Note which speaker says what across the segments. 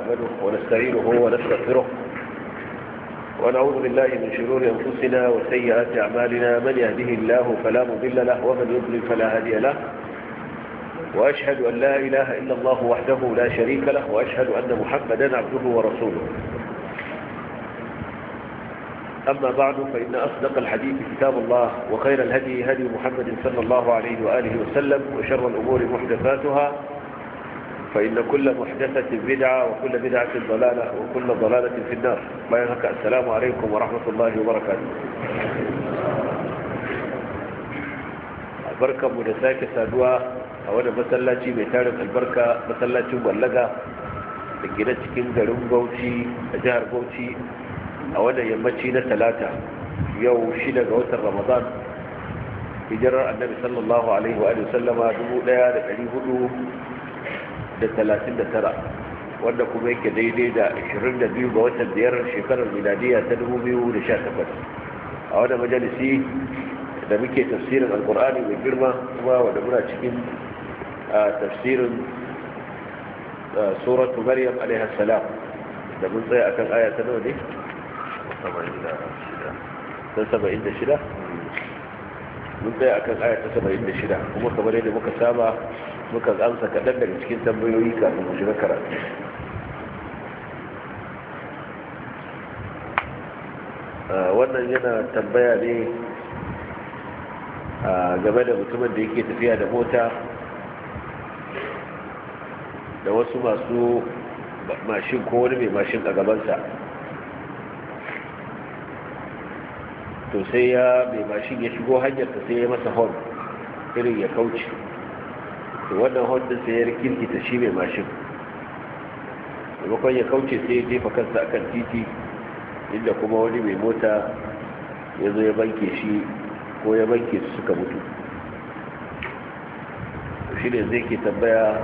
Speaker 1: نحمده ونستعينه ونستغفره ونعوذ بالله من شرور أنفسنا وسيئات أعمالنا من يهده الله فلا مضل له ومن يضلل فلا هادي له وأشهد أن لا إله إلا الله وحده لا شريك له وأشهد أن محمدا عبده ورسوله أما بعد فإن أصدق الحديث كتاب الله وخير الهدي هدي محمد صلى الله عليه وآله وسلم وشر الأمور محدثاتها فإن كل محدثة بدعة وكل بدعة ضلالة وكل ضلالة في النار ما ينهك السلام عليكم ورحمة الله وبركاته بركة مدساك سادوا أولا مسلاتي ميتارك البركة مسلاتي مبلغة لكي cikin garin Bauchi a jihar Bauchi a wannan yammaci na talata yau shida ga watan ramadan hijirar annabi sallallahu alaihi wa sallama 1439 wanda kuma yake daidai da 22 ga watan biyar shekarar miladiya ta 2018 a wannan majalisi da muke tafsirin alkur'ani mai girma kuma wanda muna cikin tafsirin suratu maryam alaihi salam da mun tsaya akan aya ta nawa ne ta saba'in da shida mun tsaye a kan ayata saba'in da shida kuma kamar yadda muka saba muka amsa kaɗan daga cikin tambayoyi kafin mu shiga karatu wannan yana tambaya ne game da mutumin da yake tafiya da mota da wasu masu mashin ko wani mai mashin a gabansa to sai ya mai mashin ya shigo hanyarsa sai ya masa hon irin ya kauce to wannan hon din sai ya rikirkita shi mai mashin maimakon ya kauce sai ya jefa kansa akan titi inda kuma wani mai mota ya zo ya banke shi ko ya banke su suka mutu shi ne zai ke tambaya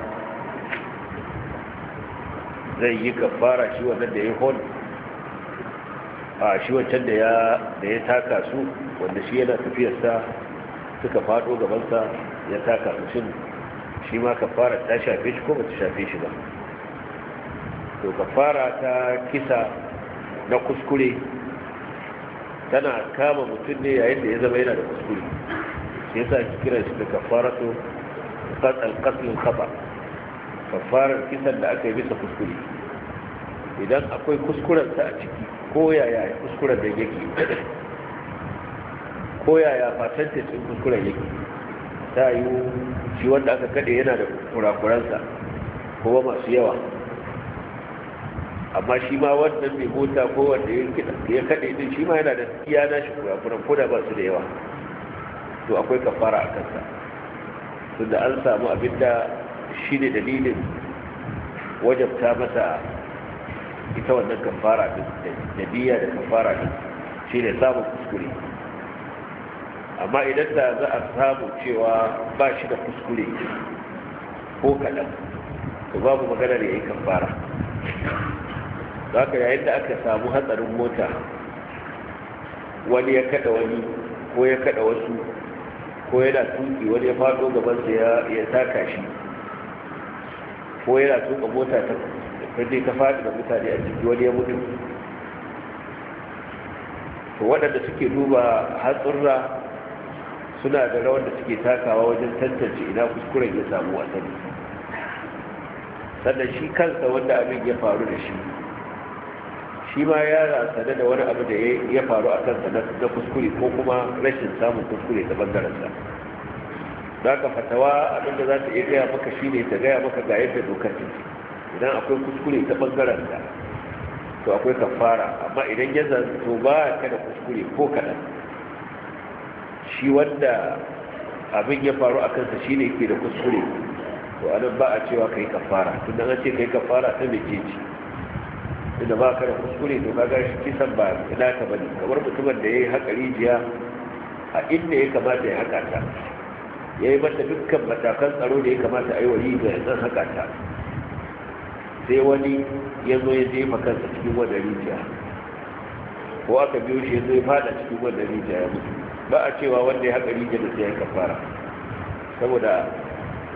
Speaker 1: zai yi kafara shi wannan da ya hon a shi wancan da ya taka su wanda shi yana tafiyarsa suka fado gabansa ya taka su shin shi ma kafara ta shafe shi ko ba ta shafe shi ba to kafara ta kisa na kuskure tana kama mutum ne yayin da ya zama yana da kuskure shi yasa ki kira shi da kafara to alƙaslin kafa kafarar kisan da aka yi bisa kuskure idan akwai kuskurensa a ciki ko yaya kuskuren da yake ko yaya fatantacin kuskuren yake ta yi shi wanda aka kade yana da kurakuransa kuma masu yawa amma shi ma wannan mai mota ko wanda ya kade din shi ma yana da iya na shi kurakuran ko da ba su da yawa to akwai kafara a kansa tunda an samu abinda shi ne dalilin wajabta masa ita wannan kafara da diya da kafara din shi ne samun kuskure amma idan da za a samu cewa ba shi da kuskure ko kaɗan to babu maganar ya yi kafara za ka yayin da aka samu hatsarin mota wani ya kada wani ko ya kada wasu ko yana tuki wani ya faɗo gabansa ya taka shi ko yana tuka mota ta sai ta faɗi da mutane a ciki wani ya mutu to waɗanda suke duba hatsurra suna da rawar da suke takawa wajen tantance ina kuskuren ya samu a sani sannan shi kansa wanda abin ya faru da shi shi ma ya rasane da wani abu da ya faru a kansa na kuskure ko kuma rashin samun kuskure ta bangarensa za ka fatawa abinda za ta iya gaya maka shi ne ta gaya maka ga yadda dokar take idan akwai kuskure ta bangaren da to akwai kafara amma idan ya zanto ba ka da kuskure ko kaɗan shi wanda abin ya faru a kansa shi ne ke da kuskure to anan ba a cewa ka yi kafara tun da an ce ka yi kafara ta mece ce inda ba ka da kuskure to ka gashi kisan ba ina ka bane kamar mutumin da ya yi haƙa rijiya a inda ya kamata ya haƙa ta ya yi mata dukkan matakan tsaro da ya kamata a yi wa rijiya yanzu haƙa ta sai wani ya zo ya jefa kansa cikin wadda rijiya ko aka biyo shi ya zo ya fada cikin wadda rijiya ya mutu ba a cewa wanda ya haƙa rijiya da sai ya kafara saboda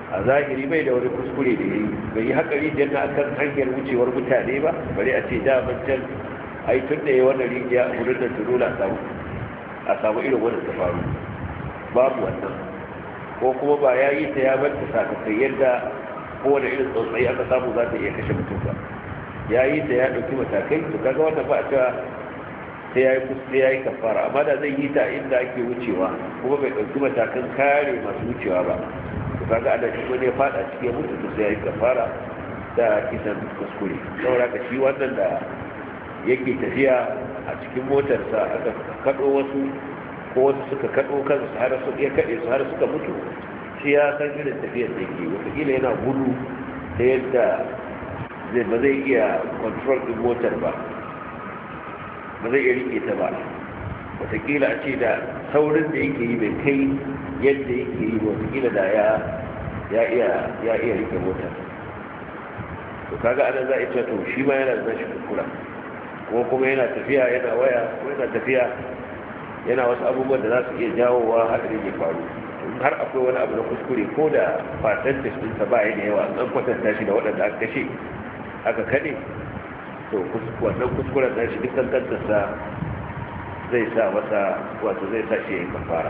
Speaker 1: a zahiri bai da wani kuskure da ya yi bai yi haƙari janna a kan hanyar wucewar mutane ba bari a ce daman can ai tun da ya wannan rijiya a wurin da tunola a samu irin wannan ta faru babu wannan ko kuma ba ya yi ta ya bar ta sakakai yadda kowane irin tsautsayi aka samu za ta iya kashe mutum ba ya yi ta ya ɗauki matakai to kaga wannan ba a cewa sai ya yi sai ya yi kafara amma da zai yi ta inda ake wucewa kuma bai ɗauki matakan kare masu wucewa ba to kaga ana shi wani ya faɗa cikin mutu to sai ya yi kafara da kisan kuskure saboda ka shi wannan da yake tafiya a cikin motarsa aka kaɗo wasu ko wasu suka kaɗo kansu har su iya kaɗe su har suka mutu shi ya san irin tafiyar da yake wataƙila yana gudu ta yadda zai ba zai iya control ɗin motar ba ba zai iya rike ta ba wataƙila a ce da saurin da yake yi bai kai yadda yake yi wataƙila da ya ya iya ya iya rike motar to kaga anan za a ce to shi ma yana da shi kuskura ko kuma yana tafiya yana waya ko yana tafiya yana wasu abubuwan da za su iya jawowa hadarin ya faru har akwai wani abu na kuskure ko da fatan da shi ba ya da yawa an kwatanta shi da waɗanda aka kashe aka kaɗe to wannan kuskuren da shi dukkan kantarsa zai sa masa wato zai sa shi ya yi kafara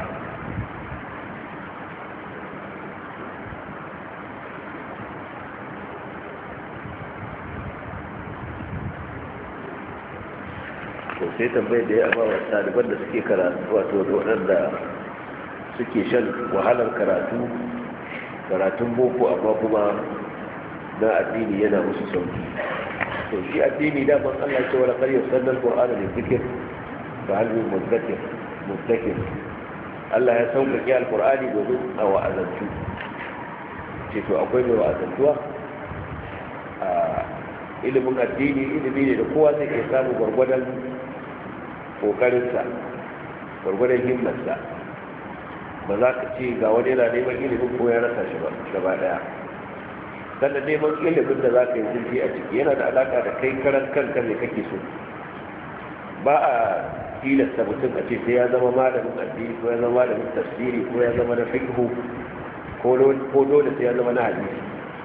Speaker 1: to sai tambayar da ya amma wa ɗaliban da suke karatu wato da waɗanda suke shan wahalar karatu karatun boko amma kuma na addini yana musu sauki to shi addini daman Allah ce wala kar yusanna alqur'ana li dhikr fa hal min mudakkir mudakkir Allah ya sauƙaƙe alqur'ani domin a wa'azantu ce to akwai mai wa'azantuwa a ilimin addini ilimi ne da kowa zai iya samu gwargwadon kokarinsa gwargwadon himmarsa ba za ka ce ga wani yana neman ilimin ko ya rasa shi ba gaba daya sannan neman ilimin da za ka yi zurfi a ciki yana da alaka da kai karan kanka ne kake so ba a tilasta mutum a ce sai ya zama malamin addini ko ya zama malamin tafsiri ko ya zama na fiqhu ko dole sai ya zama na hadisi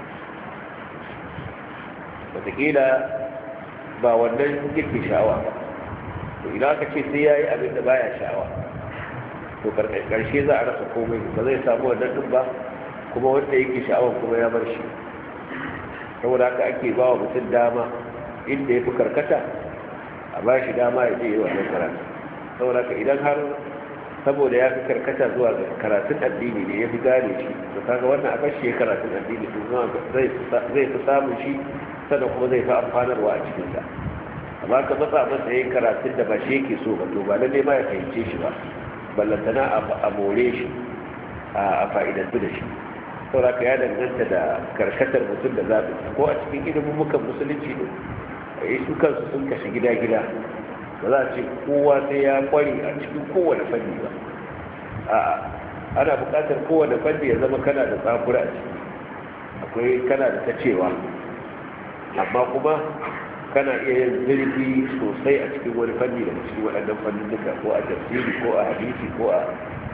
Speaker 1: wataƙila ba wannan yake sha'awa ba to idan aka ce sai ya yi abin da baya sha'awa to karshe za a rasa komai ba zai samu wannan din ba kuma wanda yake sha'awar kuma ya bar shi saboda haka ake ba wa mutum dama inda ya fi karkata a ba shi dama ya je yi wannan karatu saboda haka idan har saboda ya fi karkata zuwa ga karatun addini ne ya fi gane shi to kaga wannan a bashi ya karatun addini to zai fi samun shi sannan kuma zai fi amfanarwa a cikinsa amma ka matsa masa yin karatun da ba shi yake so ba to ba lalle ma ya fahimce shi ba ballantana a more shi a fa'idantu da shi sauraka ya danganta da karkatar mutum da zaɓi ko a cikin ilimin mukan musulunci ne a yi su kansu sun kashe gida-gida ba za a ce kowa sai ya kware a cikin kowane fanni ba a ana buƙatar kowane fanni ya zama kana da tsakura a ciki akwai kana da ta cewa amma kuma kana iya yin zirgi sosai a cikin wani fanni daga cikin waɗannan fannin duka ko a tafsiri ko a hadisi ko a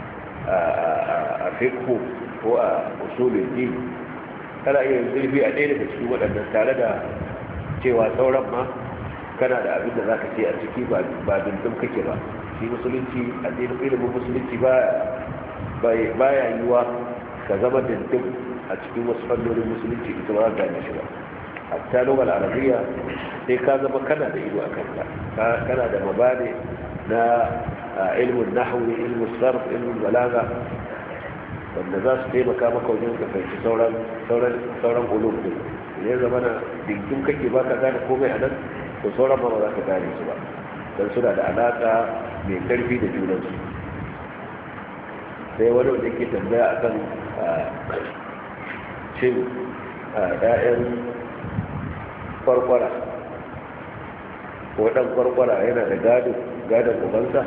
Speaker 1: fiqh ko a usulul din kana iya yin zirgi a ɗaya daga cikin waɗannan tare da cewa sauran ma kana da abin da za ka ce a ciki ba dindin kake ba shi musulunci addinin ilimin musulunci ba ya yiwa ka zama dindin a cikin wasu fannonin musulunci ita ba za ka shi ba hatta lugar arabiya sai ka zama kana da ido a kanta kana da mabane na ilmin nahwi ilmin sarf ilmin balaga wanda za su taimaka maka wajen ka fahimci sauran sauran sauran ulum din ne zama na dinkin kake baka gane komai a nan to sauran ba za ka gane su ba dan suna da alaka mai karfi da junansu sai wani wanda ke tambaya akan shin ‘ya'yan kwarkwara ko ɗan kwarkwara yana da gadon ubansa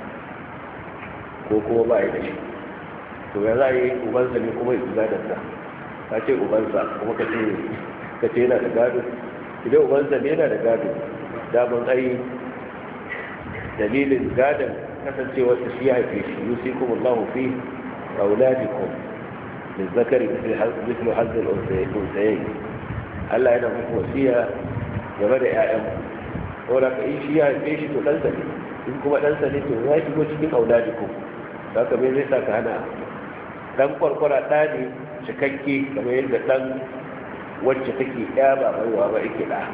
Speaker 1: ko kuma ba ya da shi to ya za a yi ubansa ne kuma yi gadonsa ka ce ubansa kuma ka ce yana da gado idan ubansa ne yana da gado daman ai dalilin gadon kasancewarsa shi ya haife shi yusi kuma allahu fi auladikum للذكر مثل مثل حظ الأنثيين Allah yana muku wasiya game da ‘ya'yanku wadda ka yi shi ya haife shi to ɗansa ne in kuma ɗansa ne to ya shigo cikin auladiku za ka bai zai sa ka hana ɗan kwarkwara ɗa ne cikakke kamar yadda ɗan wacce take ya ba baiwa ba yake ɗa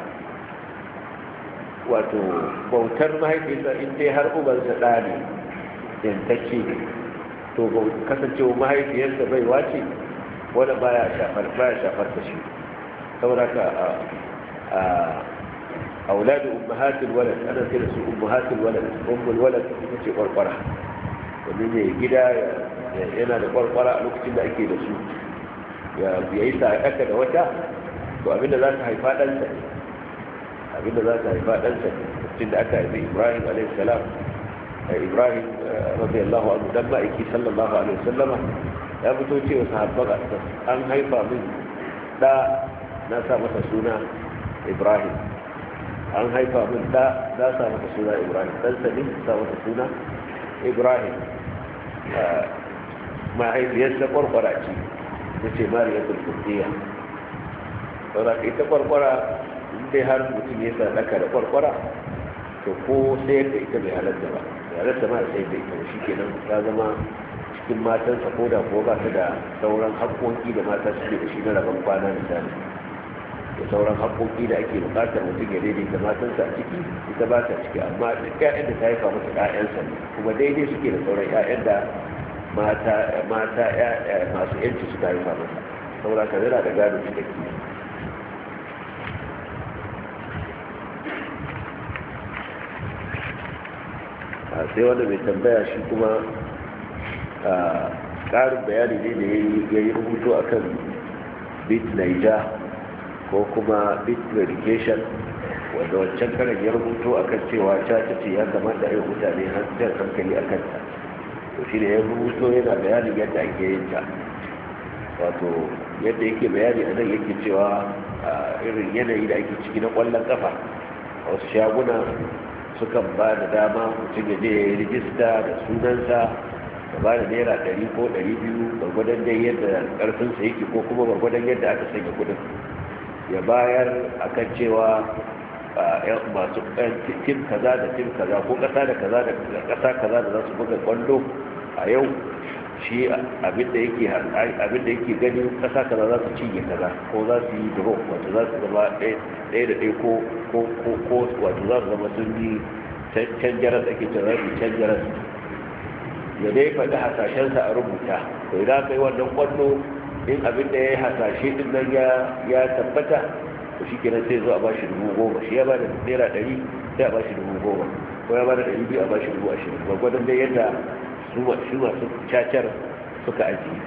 Speaker 1: wato bautar mahaifinsa in dai har ubansa ɗa ne yantacce to kasancewa mahaifiyarsa baiwa ce wadda baya shafar baya shafar ta shi saboda ka a auladu ummahatul walad ana kira su ummahatul walad ummul walad ita ce kwarkwara wani ne gida yana da kwarkwara a lokacin da ake da su ya yi sa'aka da wata to abinda za ta haifa ɗansa ne abinda za ta haifa ɗansa ne lokacin da aka haifi ibrahim alaihissalam ibrahim radiyallahu anhu dan ma'aiki sallallahu alaihi wasallama ya fito cewa sahabban an haifa min da na sa masa suna ibrahim an haifa min da na sa masa suna ibrahim ɗansa ne sa masa suna ibrahim mahaifiyarsa kwarkwara ce ta ce mariyatul kurdiya saboda ita kwarkwara dai har mutum ya sa daka da kwarkwara to ko sayar da ita bai halatta ba ya halatta ma sayar da ita shi kenan ta zama cikin matansa ko da ko ba ta da sauran haƙƙoƙi da mata suke da shi na rabon kwana misali da sauran haƙƙoƙi da ake buƙatar mutum ya daidaita matansa a ciki ita ba ta ciki amma duk ƴaƴan da ta haifa masa ƴaƴansa ne kuma daidai suke da sauran ƴaƴan da mata mata masu yanci suka haifa masa saboda ka zira da gado cikakke sai wanda mai tambaya shi kuma ƙarin bayani ne da ya yi rubutu a kan bit naija ko kuma bit medication wanda wancan karan ya rubutu a kan cewa caca ce ya kamata yi mutane jan hankali a kanta to shi ne ya rubuto yana bayanin yadda ake yin ta wato yadda yake bayani a nan yake cewa irin yanayi da ake ciki na kwallon kafa a wasu shaguna sukan ba da dama mutum ya je ya yi rijista da sunansa da ba da naira ɗari ko ɗari biyu gwargwadon dai yadda ƙarfinsa yake ko kuma gwargwadon yadda aka sanya kudin ya bayar a kan cewa masu tim kaza da tim kaza ko ƙasa da kaza da ƙasa kaza da za su buga kwallo a yau shi abinda yake abinda yake gani ƙasa kaza za su cinye kaza ko za su yi draw wato za su zama ɗaya da ɗaya ko ko wato za su zama sun yi can jaras ake cewa za su can jaras ya dai faɗi hasashensa a rubuta to idan aka yi wannan kwallo in abin da ya yi hasashe din nan ya tabbata to shi kenan sai zo a bashi dubu goma shi ya ba da naira ɗari sai a bashi dubu goma ko ya ba da ɗari biyu a bashi dubu ashirin gwagwadon dai yadda su masu cacar suka ajiye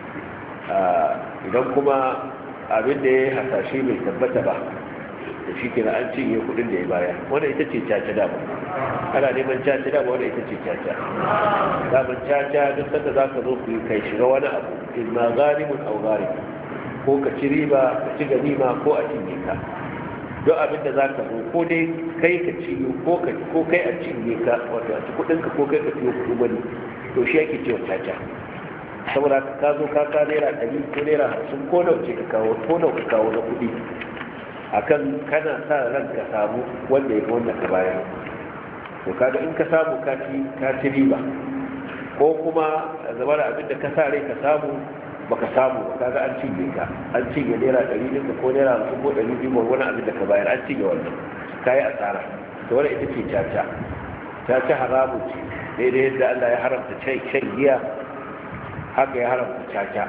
Speaker 1: idan kuma abin da ya yi hasashe bai tabbata ba da shi kenan an cinye kuɗin da ya baya wanda ita ce caca dama ana neman caca dama wanda ita ce caca daman caca duk sanda za ka zo ku yi kai shiga wani abu in ma zalimun au zalim ko ka ci riba ka ci ganima ko a cinye ka don abin da za ka zo ko dai kai ka ci ko kai a cinye ka wato a ci kuɗin ka ko kai ka ciyo kuɗin wani to shi ake cewa caca saboda ka zo ka ka naira ɗari ko naira hamsin ko nawa ce ka kawo ko nawa ka kawo na kuɗi akan kana sa ran ka samu wanda ya wanda ka bayar to kaga in ka samu ka ci ka ci riba ko kuma zama da abin da ka sa rai ka samu baka samu ba kaga an cinye ka an cinye naira ɗari ɗin ko naira hamsin ko ɗari biyu wani abin da ka bayar an cinye wannan ka yi asara to wani ita ce caca caca haramun ce daidai yadda Allah ya haramta shan giya haka ya haramta caca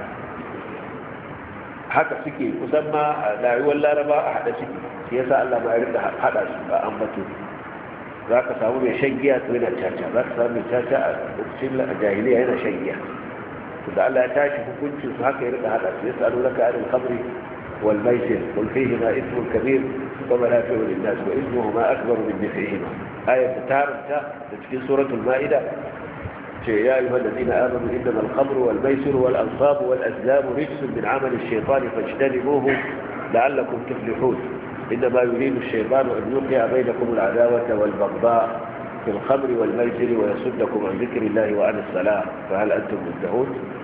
Speaker 1: haka suke kusan ma a rayuwar laraba a haɗa suke shi yasa Allah ma ya rika haɗa su a ambato za ka samu mai shan giya to yana caca za ka samu mai caca a lokacin jahiliya yana shan giya to da Allah ya tashi hukuncin su haka ya rika haɗa su yasa alo laka anil khamri wal maisir qul fihima ithmun kabir wa manafi'u lin nas wa ithmuhuma akbar min naf'ihima ayat taranta da cikin suratul ma'ida يا أيها الذين آمنوا إنما الخمر والميسر والأنصاب والأزلام رجس من عمل الشيطان فاجتنبوه لعلكم تفلحون إنما يريد الشيطان أن يوقع بينكم العداوة والبغضاء في الخمر والميسر ويصدكم عن ذكر الله وعن الصلاة فهل أنتم منتهون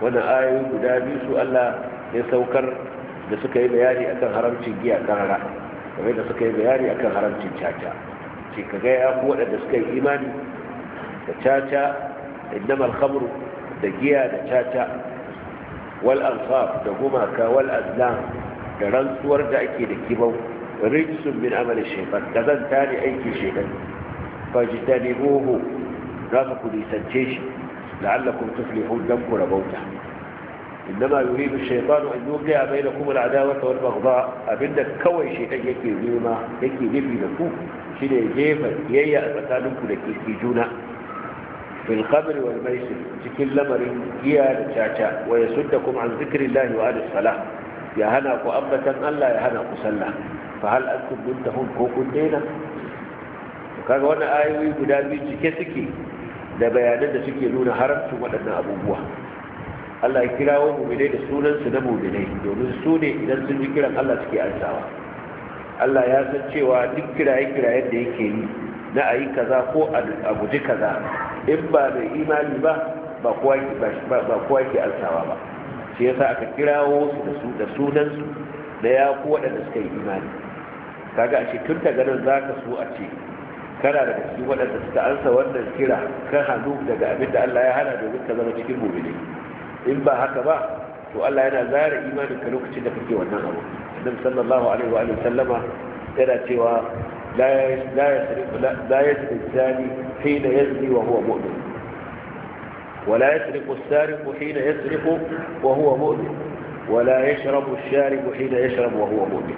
Speaker 1: wannan ayoyi guda biyu su Allah ya saukar da suka yi bayani akan haramcin giya karara kamar da suka yi bayani akan haramcin caca ce ka ga ya ku waɗanda suka yi imani da caca innama alkhamru da giya da caca wal ansaf da gumaka wal azlam da rantsuwar da ake da kibau rijsun min amali shaytan kazanta ne aiki shaytan fajtanibuhu za ku nisance shi la'allakum tuflihun dan ku rabauta إنما يريد الشيطان أن يوقع بينكم العداوة والبغضاء أبدا كوي شيطان يكي نيما يكي نبي لكو شنو يجيب ييا أتكالنكم لكي كيجونا في الخمر والميسر تكل لمر يا لتشاشا ويسدكم عن ذكر الله وعن الصلاة يا هنا أبة ألا يا هنا قسلا فهل أنتم منتهون كوكو دينا وكان وانا آيوي قدامي تكسكي da bayanan da suke nuna haramcin waɗannan abubuwa Allah ya kirawo mu'minai da sunansu na mu'minai domin su ne idan sun ji kiran Allah suke ansawa Allah ya san cewa duk kiraye-kirayen da yake yi na a yi kaza ko a guji kaza in ba mai imani ba ba kowa ke ansawa ba shi yasa aka kirawo su da sunansu da ya ku waɗanda suka yi imani kaga a tun ta ganin za ka so a ce kana daga cikin waɗanda suka ansa wannan kira kan hannu daga abin da Allah ya hana domin ka zama cikin mu'minai in ba haka ba to Allah yana zara imanin ka lokacin da kake wannan abu annabi sallallahu alaihi wa alihi sallama yana cewa la la yasriqu la yasriqu zani hina yazni wa huwa mu'min ولا يسرق السارق حين يسرق وهو مؤمن ولا يشرب الشارب حين يشرب وهو مؤمن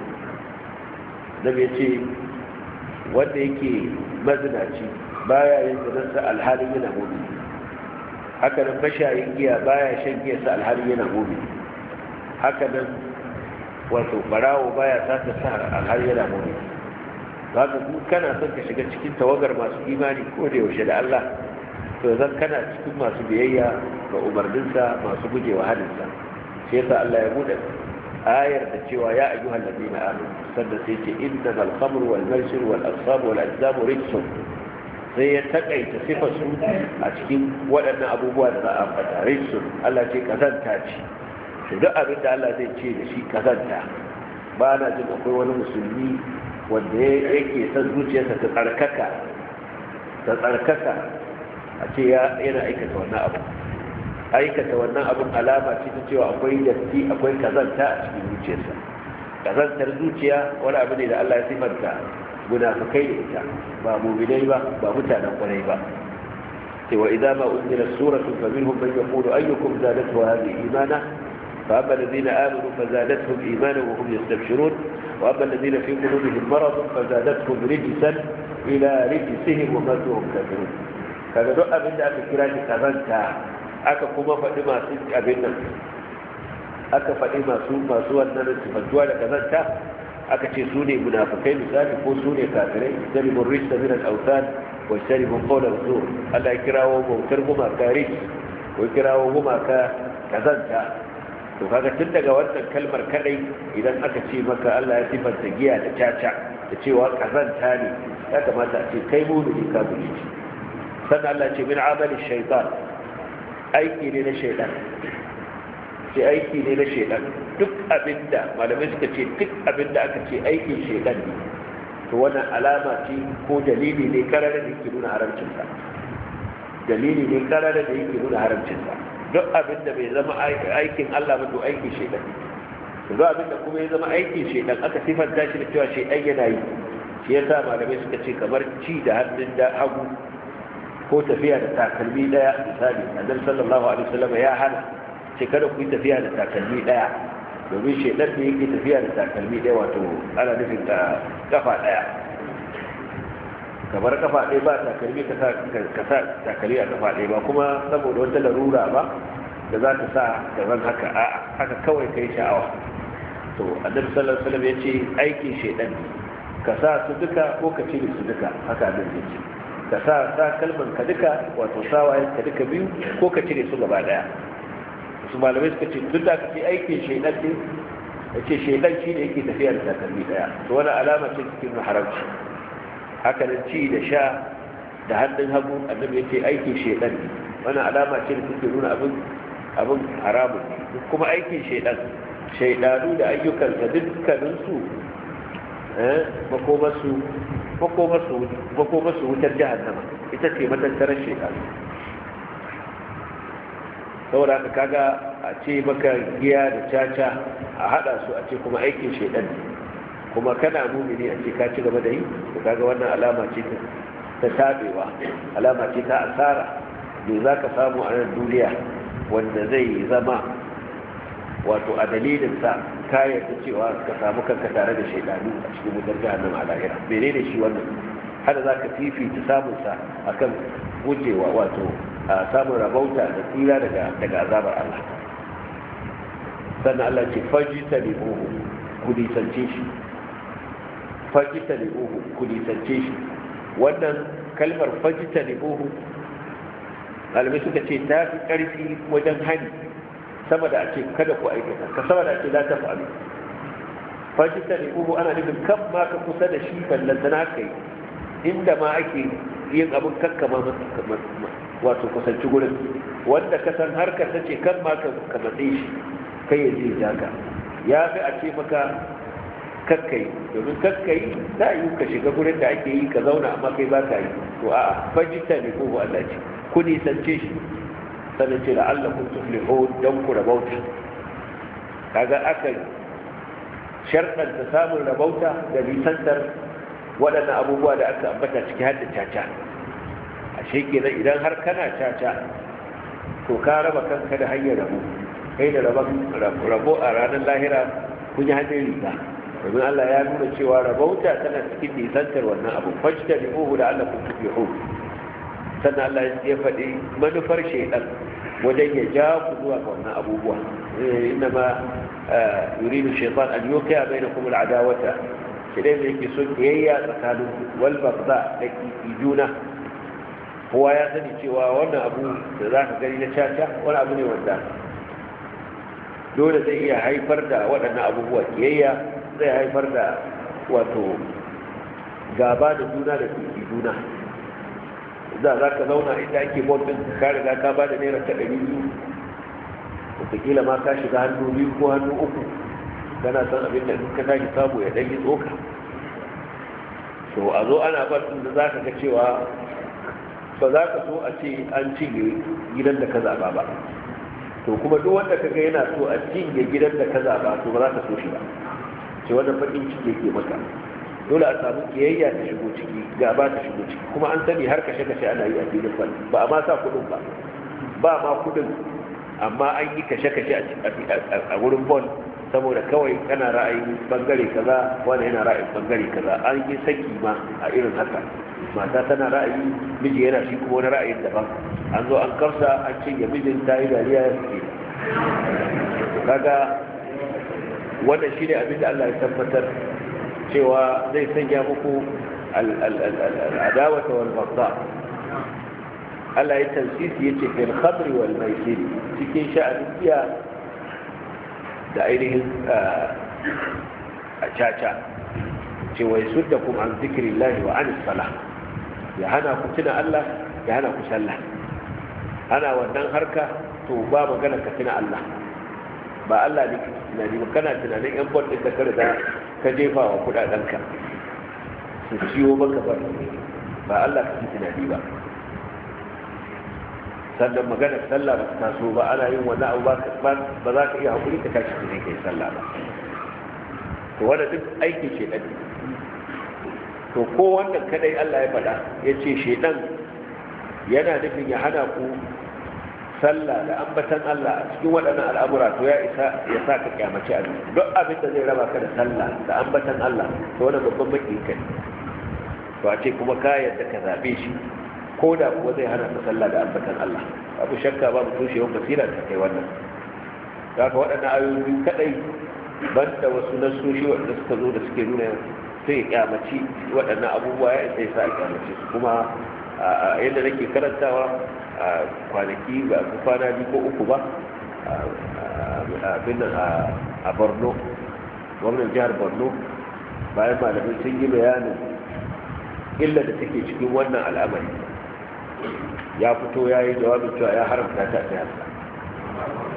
Speaker 1: نبي يتي wanda yake mazinaci baya yin zinarsa alhalin yana mu'min haka nan mashayin giya baya shan giyarsa alhali yana gobe haka nan wato barawo baya sata sa alhali yana gobe haka ku kana son ka shiga cikin tawagar masu imani ko da yaushe da Allah to zan kana cikin masu biyayya ga umarninsa masu gujewa halinsa shi yasa Allah ya bude ayar da cewa ya ayyuhal ladina amanu sannan sai ce innamal khamru wal maisir wal ansab wal azlam rijsun sai ya takaita sifar su a cikin waɗannan abubuwa da za a fata rijsun Allah ce kazanta ce to duk abin da Allah zai ce da shi kazanta ba na jin akwai wani musulmi wanda yake son zuciyarsa ta tsarkaka ta tsarkaka a ce yana aikata wannan abu aikata wannan abin alama ce ta cewa akwai datti akwai kazanta a cikin zuciyarsa kazantar zuciya wani abu ne da Allah ya sifanta munafikai da ita ba mu'minai ba ba mutanen kwarai ba sai wa idza ma unzila suratun fa minhum man yaqulu ayyukum zadatu hadhihi imana fa amma alladhina amanu fa zadatuhum imana wa hum yastabshirun wa amma alladhina fi qulubihim marad fa zadatuhum rijsan ila rijsihim wa matu hum kafirun kaga duk abin da aka kira shi kazanta aka kuma faɗi masu abin nan aka faɗi masu masu wannan sifantuwa da kazanta aka ce su ne munafikai misali ko su ne kafirai jaribun rista min al-awtan wa jaribun qawla zur Allah ya kirawo bautar gumaka ris ko kirawo gumaka kazanta to kaga tun daga wannan kalmar kadai idan aka ce maka Allah ya sifanta giya da caca da cewa kazanta ne ya kamata a ce kai mumini ka buji sannan Allah ce min amali shaytan aiki ne na shaytan ce aiki ne na shaytan duk abinda malamai suka ce duk abinda aka ce aikin shaytan ne to wannan alama ce ko dalili ne karara da yake nuna haramcinsa dalili ne karara da yake nuna haramcinsa duk abinda bai zama aikin Allah ba to aikin shaytan to duk abinda kuma ya zama aikin shaytan aka sifanta shi da cewa shaytan yana yi shi yasa malamai suka ce kamar ci da hannun da hagu ko tafiya da takalmi daya misali annabi sallallahu alaihi wasallam ya hana ce kada ku yi tafiya da takalmi daya domin shedar da yake tafiya da takalmi daya wato ana nufin ta kafa daya kamar kafa daya ba takalmi ka sa ka sa takalmi a kafa daya ba kuma saboda wata larura ba da za ta sa da ran haka a haka kawai kai sha'awa to annabi sallallahu alaihi wasallam ya ce aikin shedan ne ka sa su duka ko ka cire su duka haka annabi ya ce ka sa sa kalman ka duka wato sawayen ka duka biyu ko ka cire su gaba daya su malamai suka ce duk da ka ce aikin shaidan ne ya ce shaidan shi ne yake tafiya da takalmi daya to wani alama ce cikin haramci haka nan ci da sha da hannun hagu annabi ya ce aikin shaidan ne wani alama ce da suke nuna abin abin haramun ne kuma aikin shaidan shaidanu da ayyukansa dukkaninsu makomarsu wutar jahannama ita ce matattarar shaidanu saboda ka kaga a ce maka giya da caca a hada su a ce kuma aikin shaidan kuma kana mumini a ce ka ci gaba da yi to kaga wannan alama ce ta tabewa alama ce ta asara da za ka samu a nan duniya wanda zai zama wato a dalilin sa ka yarda cewa ka samu kanka tare da shaidanu a cikin wutar jahannama a lahira menene shi wannan hada za ka fifita samun sa akan gujewa wato a samun rabauta da tsira daga daga azabar Allah sannan Allah ce fajita li uhu ku nisance shi fajita li uhu ku nisance shi wannan kalmar fajita li uhu malamai suka ce ta fi ƙarfi wajen hani sama da a ce kada ku aikata ka sama da a ce za ta faru fajita li uhu ana nufin kan ma ka kusa da shi ballantana kai inda ma ake yin abin kakkama wato kusanci gurin wanda ka san harkar ta ce kan ma ka matse shi kai ya je jaka ya fi a ce maka kakkai domin kakkai za a yi ka shiga gurin da ake yi ka zauna amma kai ba ka yi to a fajita ne ko Allah ce ku nisance shi sannan ce da Allah kun tuflihu don ku rabauta kaga aka sharɗanta samun rabauta da nisantar waɗannan abubuwa da aka ambata ciki har da caca ashe kenan idan har kana caca to ka raba kanka da hanyar rabo kai da rabo a ranar lahira kun yi hannun riga domin Allah ya nuna cewa rabauta tana cikin nisantar wannan abu fajta da uhu da Allah kun tufi hu sannan Allah ya faɗi manufar shaidan wajen ya ja ku zuwa ga wannan abubuwa inna ma yuridu shaitan an yuqiya bainakum al-adawata shaidan da yake son kiyayya tsakanin wal bagda da juna kowa ya sani cewa wannan abu da za ka gani na caca wani abu ne wanda dole zai iya haifar da waɗannan abubuwa kiyayya zai haifar da wato gaba da juna da tuki juna za za ka zauna inda ake bautin ka riga ka ba da naira ta ɗari biyu wataƙila ma ka shiga hannu biyu ko hannu uku kana san abin da ka tashi samu ya ɗan yi tsoka to a zo ana batun da za ka ga cewa ba za ka so a ce an cinye gidan da ka zaɓa ba to kuma duk wanda ka ga yana so a cinye gidan da ka zaɓa to ba za ka so shi ba ce wannan baƙin ciki yake maka dole a samu kiyayya ta shigo ciki gaba ta shigo ciki kuma an sani har kashe kashe ana yi a filin bal ba a ma sa kuɗin ba ba ma kuɗin amma an yi kashe kashe a wurin bol saboda kawai kana ra'ayin bangare kaza wani yana ra'ayin bangare kaza an yi saki ma a irin haka mata tana ra'ayi miji yana shi kuma wani ra'ayin daban an zo an kamsa an cinye mijin ta yi dariya ya suke kaga wannan shi ne abin da Allah ya tabbatar cewa zai sanya muku al'adawata wal bagda Allah ya tansisi yace fil khamri wal maisir cikin sha'anin giya da ainihin a caca ce wai sudda kuma an zikirin lahi wa an sala ya hana ku tuna Allah ya hana ku sallah ana wannan harka to ba magana ka tuna Allah ba Allah ne tunani ba kana tunanin yan bot da ka riga ka jefa wa kudadenka su ciwo maka ba ba Allah ka tunani ba sannan magana sallah ba ta taso ba ana yin wani abu ba za ka iya haƙuri ka tashi ne kai sallah ba to wanda duk aiki ce ɗan to ko wannan kadai Allah ya faɗa ya ce shedan yana nufin ya hana ku sallah da ambatan Allah a cikin waɗannan al'amura to ya isa ya sa ka kyamaci abin duk abin da zai raba ka da sallah da ambatan Allah to wannan babban maki ka ne to a ce kuma ka yadda ka zaɓe shi ko da kuwa zai hana ka sallah da ambatan Allah abu shakka babu tushewar basira ta kai wannan ka waɗannan ayoyi kadai banda wasu nasoshi waɗanda suka zo da suke nuna sai ya kyamaci waɗannan abubuwa ya isa ya sa a kyamaci su kuma yadda nake karantawa a kwanaki ba ku kwana biyu ko uku ba abin nan a borno gwamnan jihar borno bayan malamin sun yi bayanin illa da take cikin wannan al'amari ya fito ya yi jawabin cewa ya haramta ta ta yasa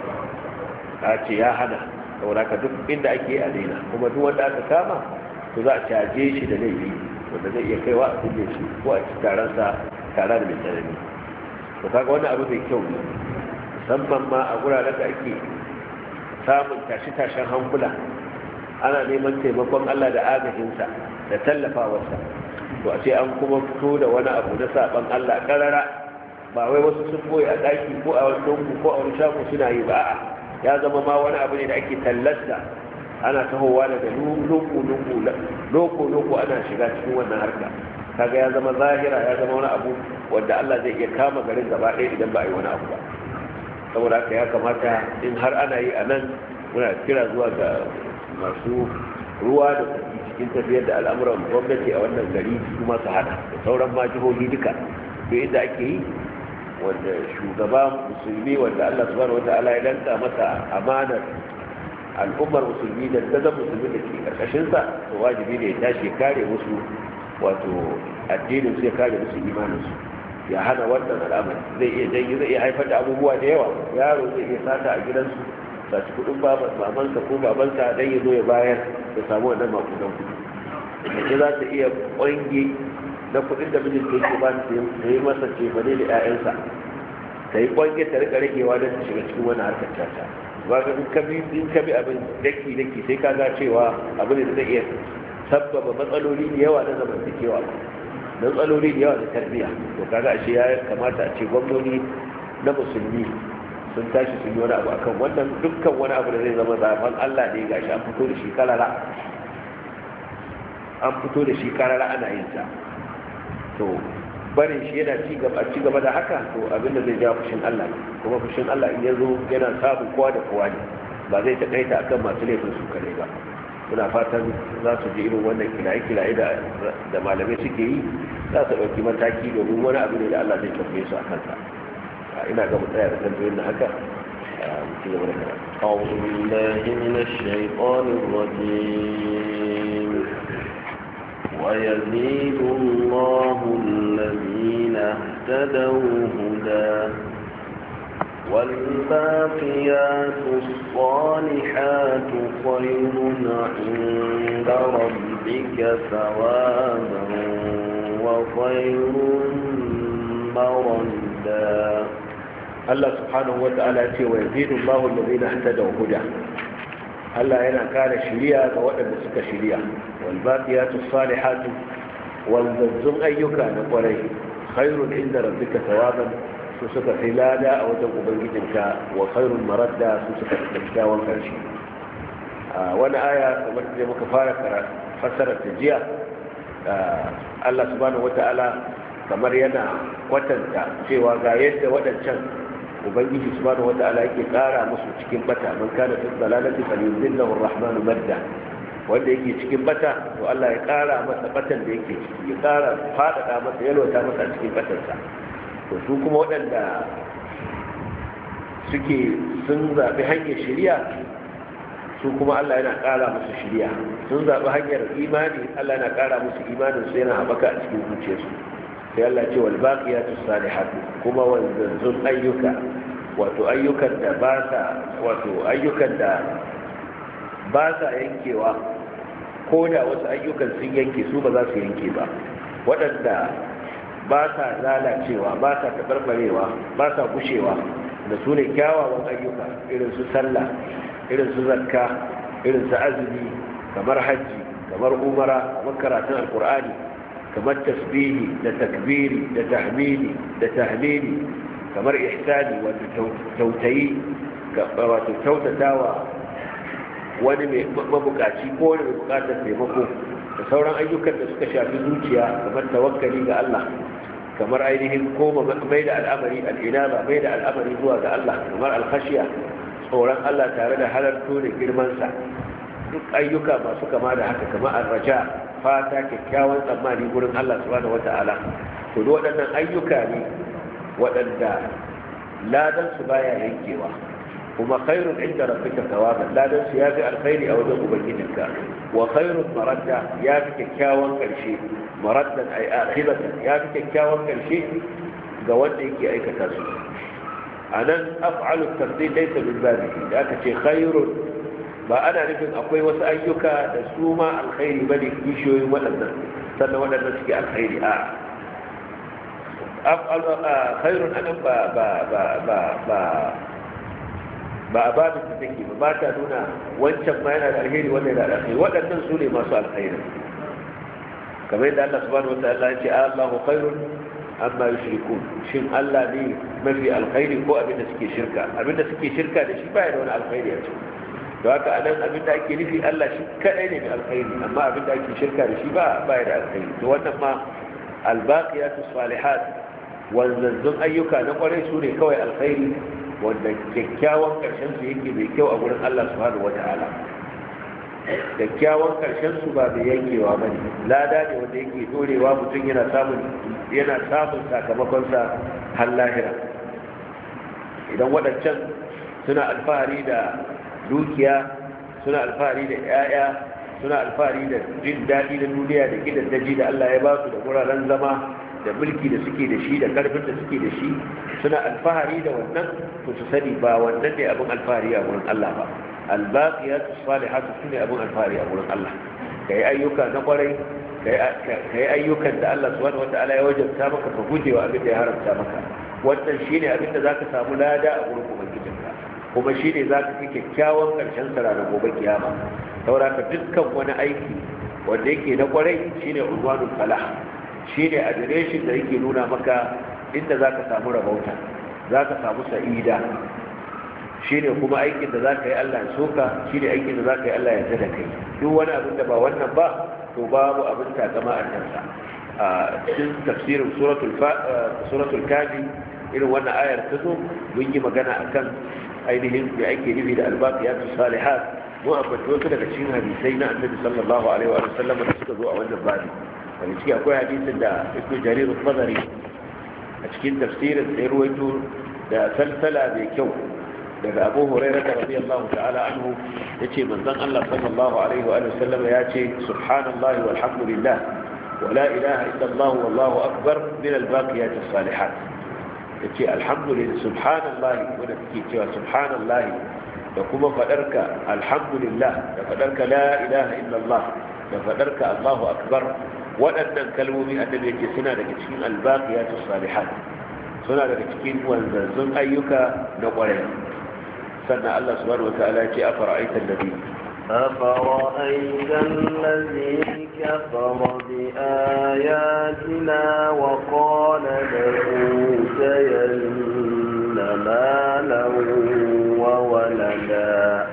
Speaker 1: a ce ya hana saboda ka duk inda ake a daina kuma duk wanda aka kama to za a caje shi da laifi wanda zai iya kaiwa a kulle shi ko a ci taronsa tare da mai tsanani to kaga wani abu mai kyau ne musamman ma a guraren da ake samun tashi-tashen hankula ana neman taimakon Allah da agajinsa da tallafawarsa to a ce an kuma fito da wani abu na saban Allah karara ba wai wasu sun boye a daki ko a wani dungu ko a wani shago suna yi ba a'a ya zama ma wani abu ne da ake tallasta ana tahowa daga lungu lungu loko loko ana shiga cikin wannan harka kaga ya zama zahira ya zama wani abu wanda Allah zai iya kama garin gaba ɗaya idan ba a yi wani abu ba saboda haka ya kamata in har ana yi a nan muna kira zuwa ga masu ruwa da tsaki cikin tafiyar da al'amuran gwamnati a wannan gari su masu hada da sauran ma jihohi duka duk inda ake yi wanda shugaba musulmi wanda Allah subhanahu wata'ala ya danka masa amanar al'ummar musulmi da dazan musulmi da ke karkashinsa to wajibi ne ya tashi kare musu wato addinin su ya kare musu imanin su ya hana wannan al'amari zai iya janyi zai iya haifar da abubuwa da yawa yaro zai iya sata a gidansu saci kudin mamansa ko babansa dan ya zo ya bayar ya samu wannan makudan kudi mace za ta iya kwange na kudin da mijin ta yake ba ta yi masa cefane da 'ya'yansa ta yi kwange ta rika ragewa don ta shiga cikin wani harkar caca ba ga in kabi in kabi abin daki daki sai ka ga cewa abin da zai iya sabbaba matsaloli da yawa na zamantakewa na matsaloli da yawa da tarbiyya to kaga ashe ya kamata a ce gwamnoni na musulmi sun tashi sun yi wani abu akan wannan dukkan wani abu da zai zama zafan Allah ne gashi an fito da shi karara an fito da shi karara ana yin sa to barin shi yana ci gaba ci gaba da haka to abin da zai ja fushin Allah kuma fushin Allah in ya zo yana samun kowa da kowa ne ba zai taƙaita akan masu laifin su kare ba muna fatan za su ji irin wannan kilaye-kilaye da malamai suke yi za su ɗauki mataki domin wani abu ne da Allah zai tafiye su a kansa ina ga mu tsaya da tambayoyin na haka ci gaba da karatu
Speaker 2: أعوذ بالله من الشيطان الرجيم ويزيد الله الذين اهتدوا هدى والباقيات الصالحات خير عند ربك ثوابا وخير مردا
Speaker 1: Allah subhanahu wa ta'ala ce wa yazidu Allahu allazina ihtadaw huda Allah yana kare shiriya ga waɗanda suka shiriya wal baqiyatu salihatu wal zazzun ayyuka na kwarai khairun inda rabbika thawaban su suka fi lada a wajen ubangijinka wa khairun maradda su suka fi kyakkyawan karshe a wani aya kamar da muka fara fassarar ta jiya Allah subhanahu wa ta'ala kamar yana kwatanta cewa ga yadda waɗancan ubangiji subhanahu wata'ala yake kara musu cikin bata man kana fi dalalati falyuzillahu arrahmanu madda wanda yake cikin bata to Allah ya kara masa batan da yake ciki ya kara fadada masa yalwata masa cikin batansa to su kuma waɗanda suke sun zaɓi hanyar shari'a su kuma Allah yana kara musu shari'a sun zaɓi hanyar imani Allah yana kara musu imanin su yana haɓaka a cikin zuciyarsu sai Allah ce wal baqiyatu salihatu kuma wanzanzun ayyuka wato ayyukan da ba sa wato ayyukan da ba sa yankewa ko da wasu ayyukan sun yanke su ba za su yanke ba waɗanda ba sa lalacewa ba sa taɓarɓarewa ba sa gushewa da su ne kyawawan ayyuka irin su sallah irin su zakka irin su azumi kamar hajji kamar umara kamar karatun alkur'ani kamar tasbihi da takbiri da tahmidi da tahlili kamar ihsani wato tautayi wato kyautatawa wani mai mabukaci ko wani mai bukatar taimako da sauran ayyukan da suka shafi zuciya kamar tawakkali ga Allah kamar ainihin koma mai da al'amari al'inaba mai da al'amari zuwa ga Allah kamar alkhashiya tsoron Allah tare da halarto da girmansa duk ayyuka masu kama da haka kamar arraja fata kyakkyawan tsammani gurin Allah subhanahu wata'ala to duk waɗannan ayyuka ne waɗanda ladan su baya yankewa kuma khairun inda rabbika thawaban ladan su yafi alkhairi a wajen ubangijinka wa khairun maradda yafi kyakkyawan karshe maraddan ay akhiratan yafi kyakkyawan karshe ga wanda yake aikata su anan af'alu tafdil laysa min babihi da aka ce khairun ba ana nufin akwai wasu ayyuka da su ma alkhairi bane kishiyoyin waɗannan sannan waɗannan suke alkhairi a af'alu khairun anan ba ba ba ba ba ba a babin da take ba ba ta nuna wancan ma yana da alheri wannan yana da alheri waɗannan su ne masu alkhairi kamar yadda Allah subhanahu wa ta'ala ya ce Allahu khairun amma yushrikun shin Allah ne mafi alkhairi ko abinda suke shirka abinda suke shirka da shi baya da wani alkhairi a ciki to haka anan abinda ake nufi Allah shi kadai ne mai alkhairi amma abinda ake shirka da shi ba baya da alkhairi to wannan ma albaqiyatu salihat wanzanzun ayyuka na kwarai su ne kawai alkhairi wanda kyakkyawan karshen su yake mai kyau a gurin Allah subhanahu wata'ala kyakkyawan karshen su ba mai yankewa ba ne lada ne wanda yake dorewa mutum yana samun yana samun sakamakon sa har lahira idan waɗancan suna alfahari da dukiya suna alfahari da 'ya'ya suna alfahari da jin daɗi na duniya da gidan daji da Allah ya ba su da wuraren zama da mulki da suke da shi da karfin da suke da shi suna alfahari da wannan to su sani ba wannan ne abin alfahari a wurin Allah ba albaqiyatu salihatu sune abin alfahari a wurin Allah kai ayyuka na kwarai kai ayyukan da Allah subhanahu wataala ya wajabta maka ka gujewa abin da ya haramta maka wannan shine abin da zaka samu lada a wurin ubangijinka kuma shine zaka fi kyakkyawan karshen sa ranar gobe kiyama saboda ka dukkan wani aiki wanda yake na kwarai shine unwanul falah shi ne adireshin da yake nuna maka inda za ka samu rabauta za ka samu sa'ida shi ne kuma aikin da za ka yi allah ya soka shi ne aikin da za ka yi allah ya da kai duk wani abin da ba wannan ba to babu abin takama a kansa a cikin tafsirin suratul kafi irin wannan ayar ta zo mun yi magana akan ainihin da ake nufi da albaqiyatu salihat mu ambaci wasu daga cikin hadisai na annabi sallallahu alaihi wa sallam da suka zo a wannan babi daga ciki akwai hadisin da ibn jarir al-fadari a cikin tafsirin sai ruwaito da salsala mai kyau daga abu hurairah da radiyallahu ta'ala anhu yace manzon Allah sallallahu alaihi wa sallam ya ce subhanallahi walhamdulillah wa la ilaha illa Allah wallahu akbar min al-baqiyat as-salihat yace alhamdulillah subhanallahi wanda take cewa subhanallahi da kuma fadarka alhamdulillah da fadarka la ilaha illa Allah da fadarka Allahu akbar waɗannan kalmomi annabi yake suna daga cikin albaqiyatu salihat suna daga cikin wanzanzun ayyuka na ƙwarai sannan Allah subhanahu wataala ya ce afara'aita alladhi
Speaker 2: أفرأيت الذي كفر بآياتنا وقال لأوتين مالا وولدا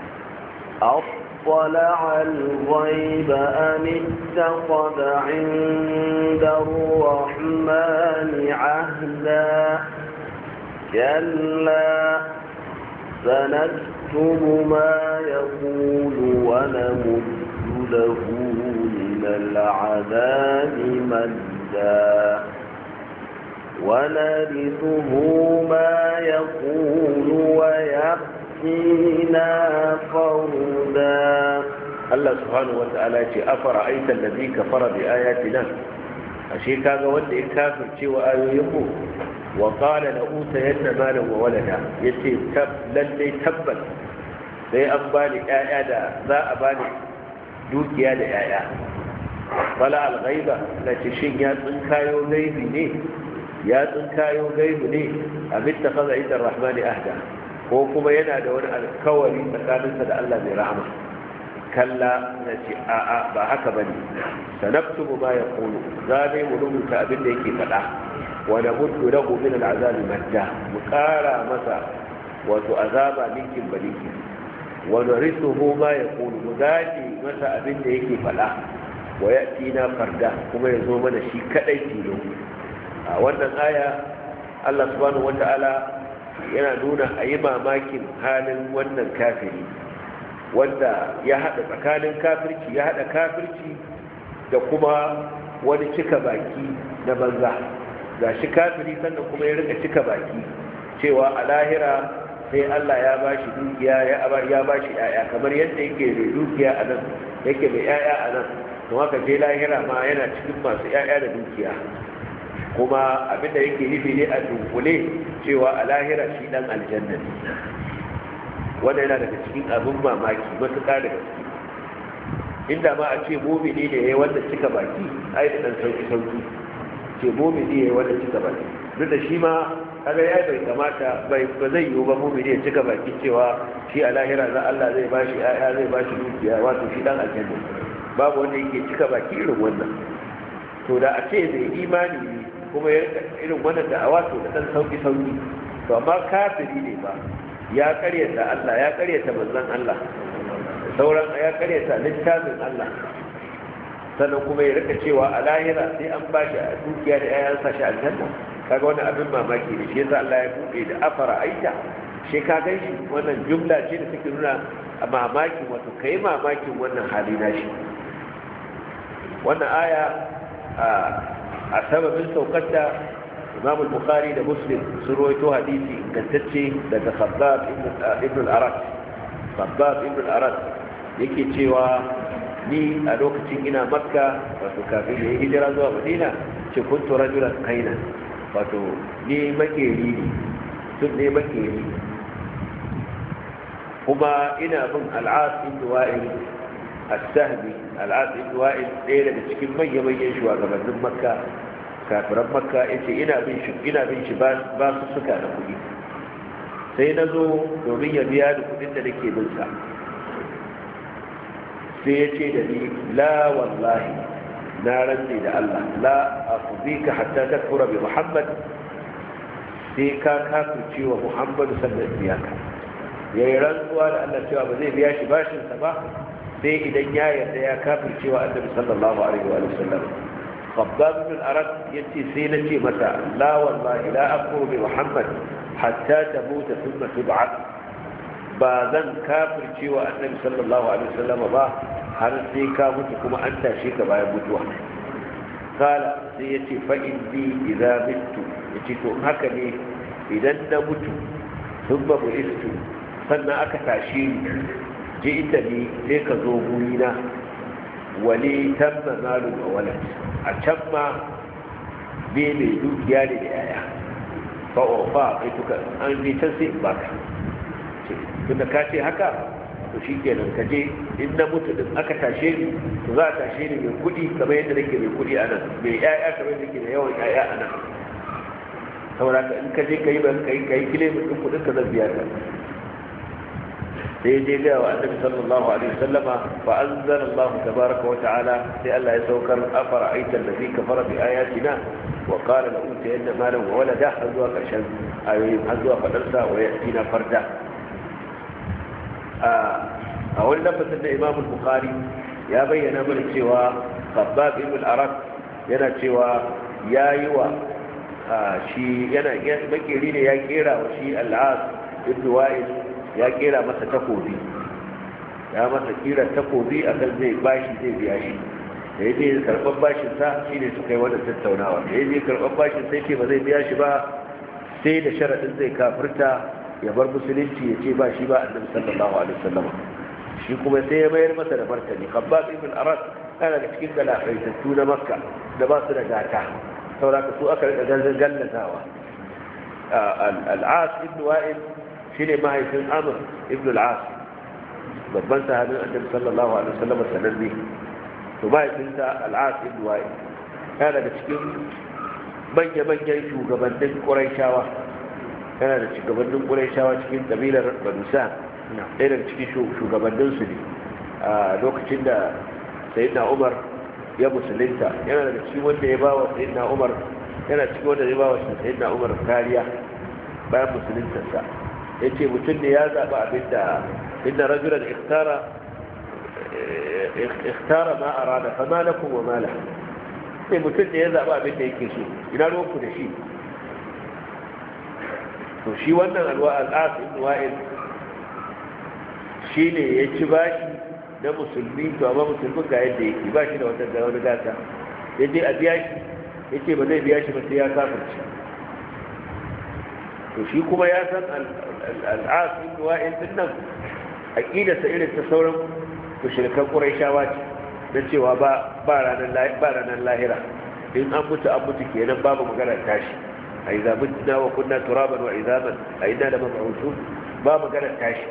Speaker 2: اطلع الغيب أم اتخذ عند الرحمن عهدا كلا سنكتب ما يقول ونمد له من العذاب مدا ونرثه ما يقول ويأتينا فردا
Speaker 1: Allah subhanahu wa ta'ala ce afara aita allazi kafara bi ayatina ashe kaga wanda ya kafirce wa ayoyin mu wa qala la utayanna malan wa walada yace tab lalle tabbas sai an bani ƴaƴa da za a bani dukiya da ƴaƴa wala al-ghaiba la shin ya tsinkayo gaibi ne ya tsinkayo gaibi ne abin ta kaza inda rahmani ahda ko kuma yana da wani alkawari tsakaninsa da Allah mai rahama kalla na ce a'a ba haka ba ne sanaktubu ma ya kulu za ne mu rubuta abin da yake faɗa wa na muddu lahu min al'azabi madda mu ƙara masa wato azaba ninkin ba ninkin wa narisuhu ma ya kulu mu gaji masa abin da yake faɗa wa ya na farda kuma ya zo mana shi kaɗai tilo a wannan aya Allah subhanahu wata'ala yana nuna a yi mamakin halin wannan kafiri wanda ya haɗa tsakanin kafirci ya haɗa kafirci da kuma wani cika baki na banza ga shi kafiri sannan kuma ya rika cika baki cewa a lahira sai Allah ya ba shi dukiya ya ba shi ‘ya'ya kamar yadda yake da dukiya a nan yake da ‘ya'ya a nan to haka je lahira ma yana cikin masu ‘ya'ya da dukiya kuma abinda yake nufi ne a dunkule cewa a lahira shi dan aljanna ne wanda yana daga cikin abin mamaki matuƙa daga ciki inda ma a ce mumini ne yayi wanda cika baki ai da dan sauki sauki ce mumini yayi wanda cika baki duk da shi ma kaga ya bai kamata bai ba zai yiwu ba mumini ya cika baki cewa shi a lahira za Allah zai bashi ya zai bashi dukiya wato shi dan aljanna babu wanda yake cika baki irin wannan to da a ce zai imani ne kuma ya irin wannan da awato da dan sauki sauki to amma kafiri ne ba ya karyata Allah ya karyata manzon Allah sauran ya karyata littafin Allah sannan kuma ya rika cewa a lahira sai an ba shi a dukiya da yayan sa shi aljanna kaga wannan abin mamaki ne shi yasa Allah ya buɗe da afara aita shi ka gan shi wannan jumla ce da take nuna a mamakin wato kai mamakin wannan hali na shi wannan aya a sababin saukar da imam al-bukhari da muslim sun rawaito hadisi ingantacce daga khabbab ibn al-arat khabbab ibn al-arat yake cewa ni a lokacin ina makka wato kafin da ya hijira zuwa madina ce kuntu rajulan kaina wato ni makeri ne tun ne makeri kuma ina bin al'as ibn wa'il as-sahbi al'as ibn wa'il ɗaya daga cikin manya-manyan shugabannin makka kafiran makka yace ina bin shi ina bin shi ba su suka da kuɗi sai na zo domin ya biya da kuɗin da nake bin sa sai ya ce da ni la wallahi na rantse da Allah la afdika hatta takfura bi Muhammad sai ka kafirce wa Muhammad sallallahu alaihi wasallam yayi rantsuwa da Allah cewa ba zai biya shi bashin sa ba sai idan ya yarda ya kafirce wa Annabi sallallahu alaihi wa sallam Khabbab bin Arad yace sai na ce masa la wallahi la akfuru bi Muhammad hatta tamuta thumma tub'at ba zan kafirce wa Annabi sallallahu alaihi wa sallam ba har sai ka mutu kuma an tashe ka bayan mutuwa kala sai ya ce fa'in bi idza mitu ya ce to haka ne idan na mutu sun ba mu istu sannan aka tashe ni je ita ne sai ka zo gurina wani tamma malu a walat a can ma be mai dukiya ne da yaya fa'ofa kai tuka an bi can sai baka tunda ka ce haka to shi kenan ka je in na mutu din aka tashe ni to za a tashe ni mai kuɗi kamar yadda nake mai kuɗi a nan mai ƴaƴa kamar yadda nake da yawan ƴaƴa a nan saboda ka in ka je ka yi ban kai ka yi kile mutum kuɗin ka zan biya ka sai je ga wa annabi sallallahu alaihi wasallama fa anzala Allah tabaraka wa ta'ala sai Allah ya saukar afara aita allazi kafara bi ayatina wa qala la utayanna malan wa walada har zuwa karshen ayoyin har zuwa fadarsa wa yatina farda a wani lafazin da imam bukhari ya bayyana mana cewa khabbab ibn arab yana cewa ya yi wa shi yana makeri ne ya kera wa shi al'as ibn wa'il ya kera masa takobi ya masa kira takobi a kan zai bashi zai biya shi da ya je karɓar bashin sa shi ne suka yi wannan tattaunawa da ya je karɓar bashin sai ce ba zai biya shi ba sai da sharaɗin zai kafirta ya bar musulunci ya ce ba shi ba annabi sallallahu alaihi wasallam shi kuma sai ya mayar masa da martani khabbab ibn arad yana da cikin galafaitattu na makka da ba su da gata saboda su aka rika gangan gallatawa al-as ibn wa'il shine mahaifin amr ibn al-as babban sahabin annabi sallallahu alaihi wasallam sananne to mahaifinsa al-as ibn wa'il yana da cikin manya-manyan shugabannin ƙuraishawa yana da shugabannin ƙuraishawa cikin ƙabilar banusa ɗaya daga cikin shugabanninsu ne a lokacin da sayidina umar ya musulunta yana daga cikin wanda ya bawa sayidina umar yana cikin wanda ya bawa sayidina umar kariya bayan musuluntarsa ya ce mutum ne ya zaɓi abin da inda rajulan ikhtara ikhtara ma arada fa ma lakum wa ma lahu sai mutum ne ya zaɓi abin da yake so ina ruwanku da shi to shi wannan al'as ibn wa'il shi ne ya ci bashi na musulmi to amma musulmin ga yadda yake ba shi da wata ga wani gata ya je a biya shi ya ce ba zai biya shi ba sai ya kafirci to shi kuma ya san al'as ibn wa'il din nan aqidarsa irin ta sauran mushrikan quraishawa ce na cewa ba ranar lahira in an mutu an mutu kenan babu magana tashi a yi zamitna wa kunna turaban wa izaman a ina da mabu'usu ba magana tashi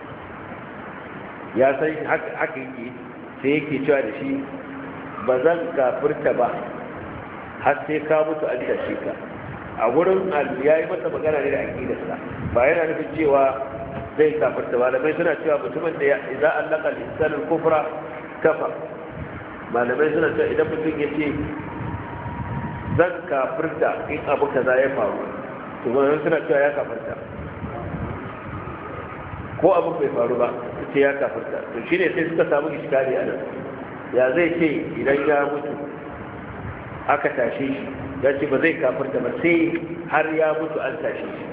Speaker 1: ya san haka yake sai yake cewa da shi ba zan kafirta ba har sai ka mutu an tashe ka a wurin ya yi masa magana ne da aƙidarsa ba yana nufin cewa zai kafirta malamai suna cewa mutumin da za a laƙa lissanin kufra kafa malamai suna cewa idan mutum ya ce zan kafirta in abu kaza ya faru to malamai suna cewa ya kafirta ko abu bai faru ba su ce ya kafirta to shi ne sai suka samu iskari a nan ya zai ce idan ya mutu aka tashe shi ya ce ba zai kafirta ba sai har ya mutu an tashe shi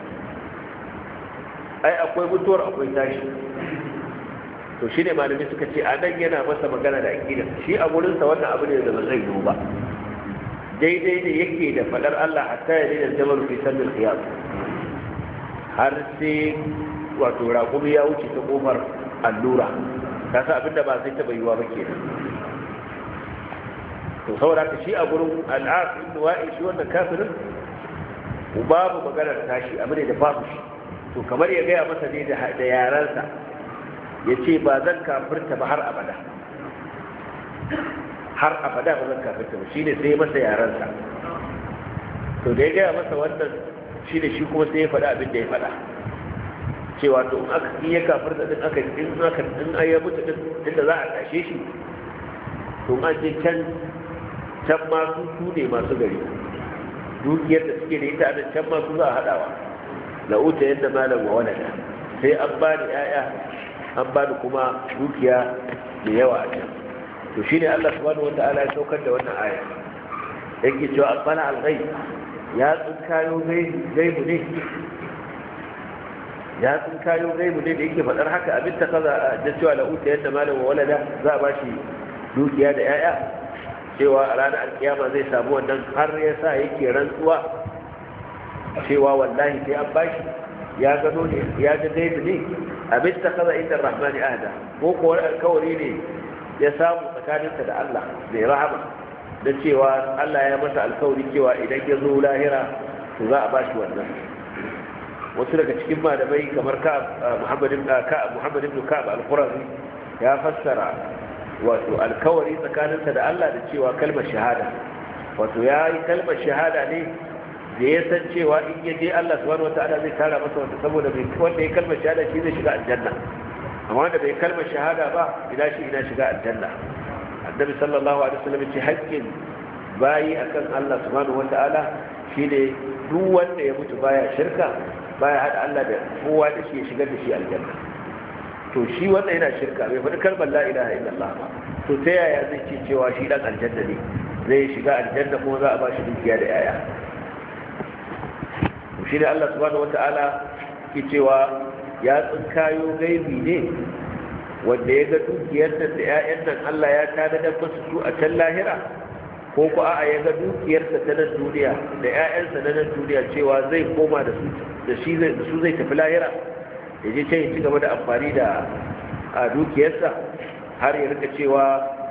Speaker 1: ai akwai mutuwar akwai tashi to shi ne malami suka ce a nan yana masa magana da aƙida shi a wurinsa wannan abu ne da ba zai yiwu ba daidai ne yake da faɗar Allah hatta ya daina jamal fi sallin khiyam har sai wato raƙumi ya wuce ta ƙofar allura ka sa abin da ba zai taɓa yiwa ba kenan to saboda ka shi a gurin al'af ibn wa'i shi wannan kafirin babu maganar tashi abu ne da babu shi to kamar ya gaya masa ne da yaransa ya ce ba zan kafirta ba har abada har abada ba zan kafirta ba shine sai masa yaransa to da ya gaya masa wannan shi da shi kuma sai ya faɗa abin da ya faɗa cewa to in aka in ya kafirta din aka in aka in ya mutu din inda za a tashe shi to an je can can ma su su ne masu gari dukiyar da suke da ita a can ma su za a haɗawa la'uta yadda malam wa walada sai an ba da 'ya'ya an ba da kuma dukiya da yawa a can to shine Allah subhanahu wata'ala ya saukar da wannan aya yake cewa asbana al-ghaib ya tsinkayo gaibu ne ya tsinkayo gaibu ne da yake faɗar haka abin ta kaza da cewa la'uta yadda malam wa walada za a ba shi dukiya da 'ya'ya cewa a ranar alkiyama zai samu wannan har ya sa yake rantsuwa cewa wallahi sai an bashi ya gano ne ya ga gaibu ne abin ta kaza inda rahmani ahda ko ko wani alkawari ne ya samu tsakaninsa da Allah mai rahama da cewa Allah ya masa alkawari cewa idan ya zo lahira to za a bashi wannan wasu daga cikin malamai kamar ka Muhammad ibn ka Muhammad ibn Ka'ab al-Qurazi ya fassara wato alkawari tsakaninsa da Allah da cewa kalmar shahada wato ya yi kalmar shahada ne da ya san cewa in ya je Allah subhanahu wataala zai kara masa wanda saboda bai wanda ya kalmar shahada shi zai shiga aljanna amma wanda bai kalmar shahada ba ina shi ina shiga aljanna annabi sallallahu alaihi wasallam ce haƙƙin bayi akan Allah subhanahu wataala shine duk wanda ya mutu baya shirka baya hada Allah da kowa da shi ya shigar da shi aljanna to shi wanda yana shirka bai faɗi kalmar la ilaha illallah ba to ta yaya zai ce cewa shi dan aljanna ne zai shiga aljanna kuma za a ba shi dukiya da yaya to shi ne Allah subhanahu wata'ala ke cewa ya tsinkayo gaibi ne wanda ya ga dukiyar nan da 'ya'yan nan Allah ya tanadar masu su a can lahira ko ko a'a ya ga dukiyarsa ta nan duniya da 'ya'yansa na nan duniya cewa zai koma da su da shi zai da su zai tafi lahira ya je can ya ci gaba da amfani da a dukiyarsa har ya rika cewa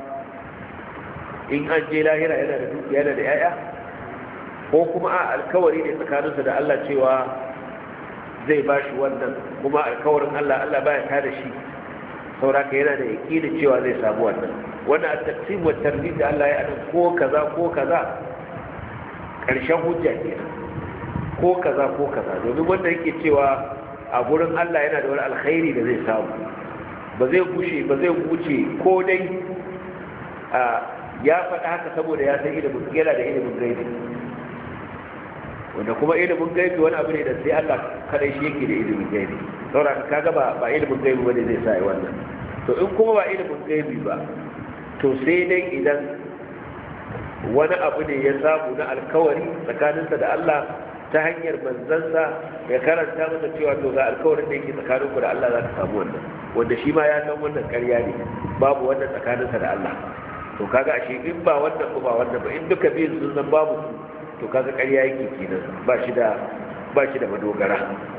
Speaker 1: in an je lahira yana da dukiya da 'ya'ya ko kuma a alkawari ne tsakaninsa da Allah cewa zai ba shi wannan kuma alkawarin Allah Allah baya tada shi sauraka yana da yaƙini cewa zai samu wannan wannan a taqsim wa tartib da Allah ya ada ko kaza ko kaza ƙarshen hujja ke ko kaza ko kaza domin wanda yake cewa a gurin Allah yana da wani alkhairi da zai samu ba zai gushe ba zai wuce ko dai ya faɗa haka saboda ya san ilimin yana da ilimin gaibi wanda kuma ilimin gaibi wani abu ne da sai Allah kadai shi yake da ilimin gaibi saboda ka kaga ba ba ilimin gaibi bane zai sa wannan to in kuma ba ilimin gaibi ba to sai dai idan wani abu ne ya samu na alkawari tsakaninsa da Allah ta hanyar manzansa ya karanta masa cewa to ga alkawarin da yake tsakaninku da Allah za ka samu wannan wanda shi ma ya san wannan ƙarya ne babu wannan tsakaninsa da Allah to kaga ashe in ba wannan ko ba wannan ba in duka biyun sun san babu su to kaga ƙarya yake kenan ba shi da ba shi da madogara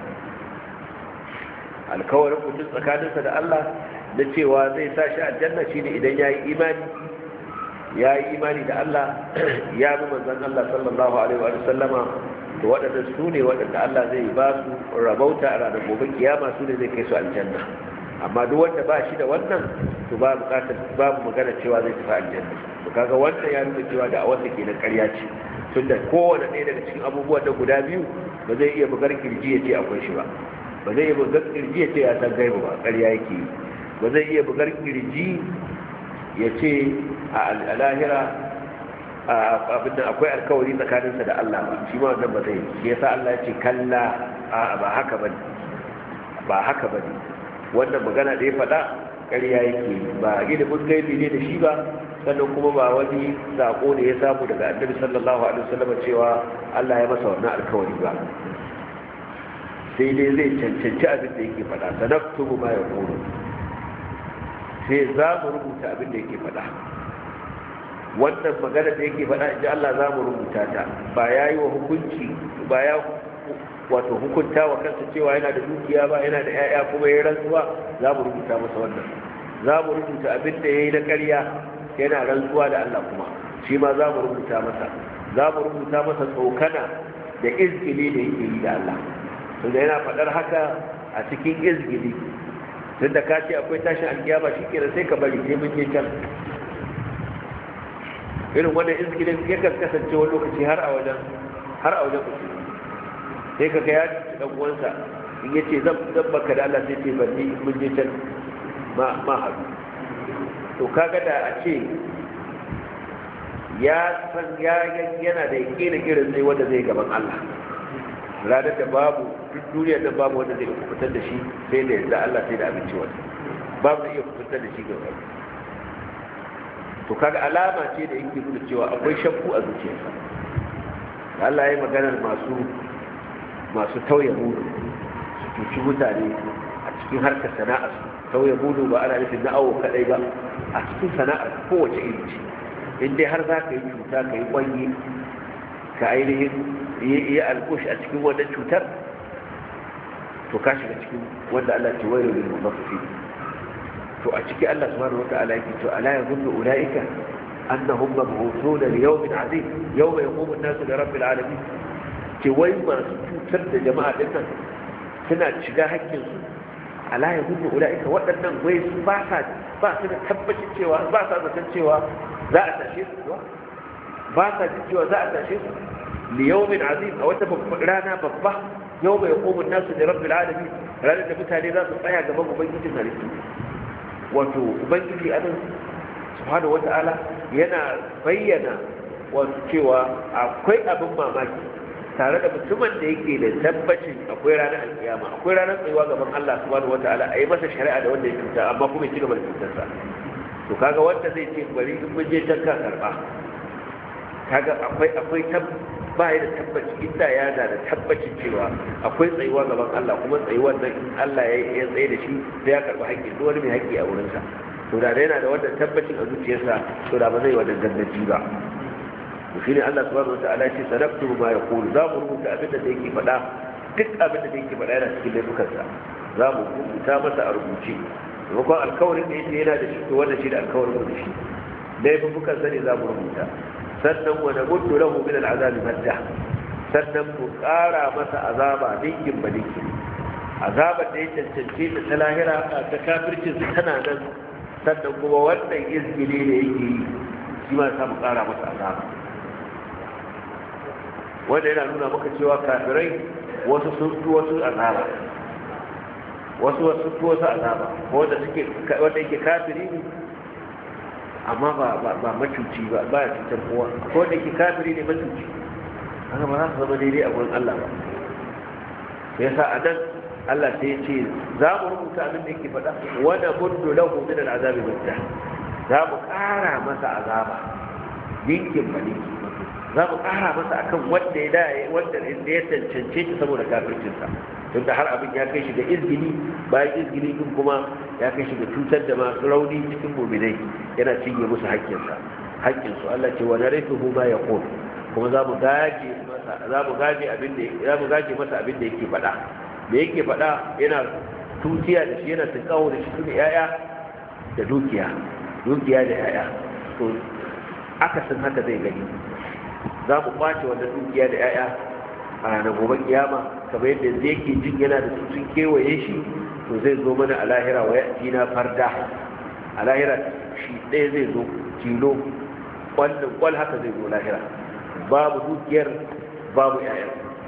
Speaker 1: alkawarin mutum tsakaninsa da Allah da cewa zai sa shi aljanna shine idan yayi imani ya yi imani da Allah ya bi manzon Allah sallallahu alaihi wa sallama to waɗanda su ne waɗanda Allah zai ba su rabauta a ranar gobe kiyama su ne zai kai su aljanna amma duk wanda ba shi da wannan to ba bukatar babu magana cewa zai tafi aljanna to kaga wannan ya nuna cewa da a wanda ke na ƙarya ce tunda kowane ɗaya daga cikin abubuwan da guda biyu ba zai iya bugar kirji ya ce akwai shi ba ba zai iya bugar kirji ya ce ya san gaibu ba ƙarya yake yi ba zai iya bugar kirji ya ce a lahira abin da akwai alkawari tsakaninsa da Allah ba shi ma wannan ba zai shi yasa Allah ya ce kalla ba haka bane ba haka bane wannan magana da ya faɗa ƙarya yake ba ilimin gaibi ne da shi ba sannan kuma ba wani sako ne ya samu daga annabi sallallahu alaihi wasallam cewa Allah ya masa wannan alkawari ba sai dai zai cancanci abin da yake faɗa sanaktubu ma yaqulu sai za mu rubuta abin da yake faɗa wannan magana da yake faɗa inji Allah za mu rubuta ta ba ya yi wa hukunci ba ya wato hukunta wa kansa cewa yana da dukiya ba yana da 'ya'ya kuma ya rantsuwa za mu rubuta masa wannan za mu rubuta abin da ya yi na ƙarya yana rantsuwa da Allah kuma shi ma za mu rubuta masa za mu rubuta masa tsokana da izgili da yake yi da Allah tunda yana faɗar haka a cikin izgili tun da ka ce akwai tashin alkiyama shi kenan sai ka bari sai mun je can irin wannan izgilin ya kan kasance wani lokaci har a wajen har a wajen mutum sai ka ga ya ci dan uwansa in ya ce zan baka da Allah sai ce ban ni mun je can ma ma haɗu to kaga da a ce ya san ya yana da yakinin irin zai wanda zai gaban Allah ranar da babu duk duniyar da babu wanda zai fitar da shi sai da yadda Allah sai da abinci wani babu iya fitar da shi gaba to kaga alama ce da yake nuna cewa akwai shakku a zuciyarsa Allah ya yi maganar masu masu tauye mudu su cuci mutane a cikin harkar sana'a su tauye mudu ba ana nufin na awo kadai ba a cikin sana'ar kowace iri ce in dai har za ka yi cuta ka yi kwanyi ka ainihin yi alkush a cikin wannan cutar to ka shiga cikin wanda Allah ce wailu lil mutaffifin to a ciki Allah subhanahu wata'ala yake to ala yazunnu ulaika annahum mab'uthuna li yawmin 'azim yawma yaqumu an-nasu li rabbil 'alamin ce wai masu cutar da jama'a din nan suna shiga hakkin su ala yazunnu ulaika waɗannan wai su ba sa ba su da tabbacin cewa ba sa zaton cewa za a tashe su kuwa ba sa jin cewa za a tashe su li yawmin 'azim a wata rana babba yawma yaqumu an-nasu li rabbil 'alamin ranar da mutane za su tsaya gaban ubangijin halittu wato ubangiji anan subhanahu wata'ala yana bayyana wato cewa akwai abin mamaki tare da mutumin da yake da tabbacin akwai ranar alkiyama akwai ranar tsayuwa gaban Allah subhanahu wata'ala a yi masa shari'a da wanda ya cuta amma kuma ya ci gaba da cutarsa to kaga wanda zai ce bari in mun je can ka karba kaga akwai akwai ba ya da tabbaci inda ya da da tabbacin cewa akwai tsayuwa gaban Allah kuma tsayuwar nan in Allah ya tsaye da shi sai ya karɓi haƙƙi duk wani mai haƙƙi a wurinsa to da yana da wannan tabbacin a zuciyarsa to da ba zai wannan gangaji ba to shi ne Allah subhanahu wataala ya ce sadaqtu ma yaqulu za mu rubuta abin da yake faɗa duk abin da yake faɗa yana cikin laifukansa za mu rubuta masa a rubuce maimakon alkawarin da yake yana da shi to wannan shi da alkawarin da shi laifukansa ne za mu rubuta sannan wa namuddu lahu min al'azabi madda sannan mu ƙara masa azaba dinkin ba dinkin azabar da ya cancance ta ta lahira ta kafircin su tana nan sannan kuma wannan izgili da yake yi shi ma sa mu ƙara masa azaba wanda yana nuna maka cewa kafirai wasu sun fi wasu azaba wasu wasu fi wasu azaba wanda suke wanda yake kafiri ne amma ba ba macuci ba ba ya cutar kowa ko da ke kafiri ne macuci haka ba za su zama daidai a gurin Allah ba sai yasa a nan Allah sai ya ce za mu rubuta abin da yake faɗa wanda muddu lahu min al'azabi mutta za mu ƙara masa azaba dinkin ba dinkin za mu ƙara masa akan wanda ya da wanda ya cancance shi saboda kafircinsa tun da har abin ya kai shi ga izgili bayan izgili din kuma ya kai shi ga cutar da masu rauni cikin muminai yana cinye musu haƙƙinsa haƙƙinsu Allah ce wa narithuhu ma yaqul kuma za mu gaje masa za mu gaje abin da za mu gaje masa abin da yake faɗa da yake faɗa yana tutiya da shi yana tinkawo da shi tuni yaya da dukiya dukiya da yaya to akasin haka zai gani za mu kwace wannan dukiya da 'ya'ya a ranar gobe kiyama kamar yadda yanzu yake jin yana da su sun kewaye shi to zai zo mana a lahira wa na farda a lahira shi ɗaya zai zo tilo kwallon kwal haka zai zo lahira babu dukiyar babu 'ya'ya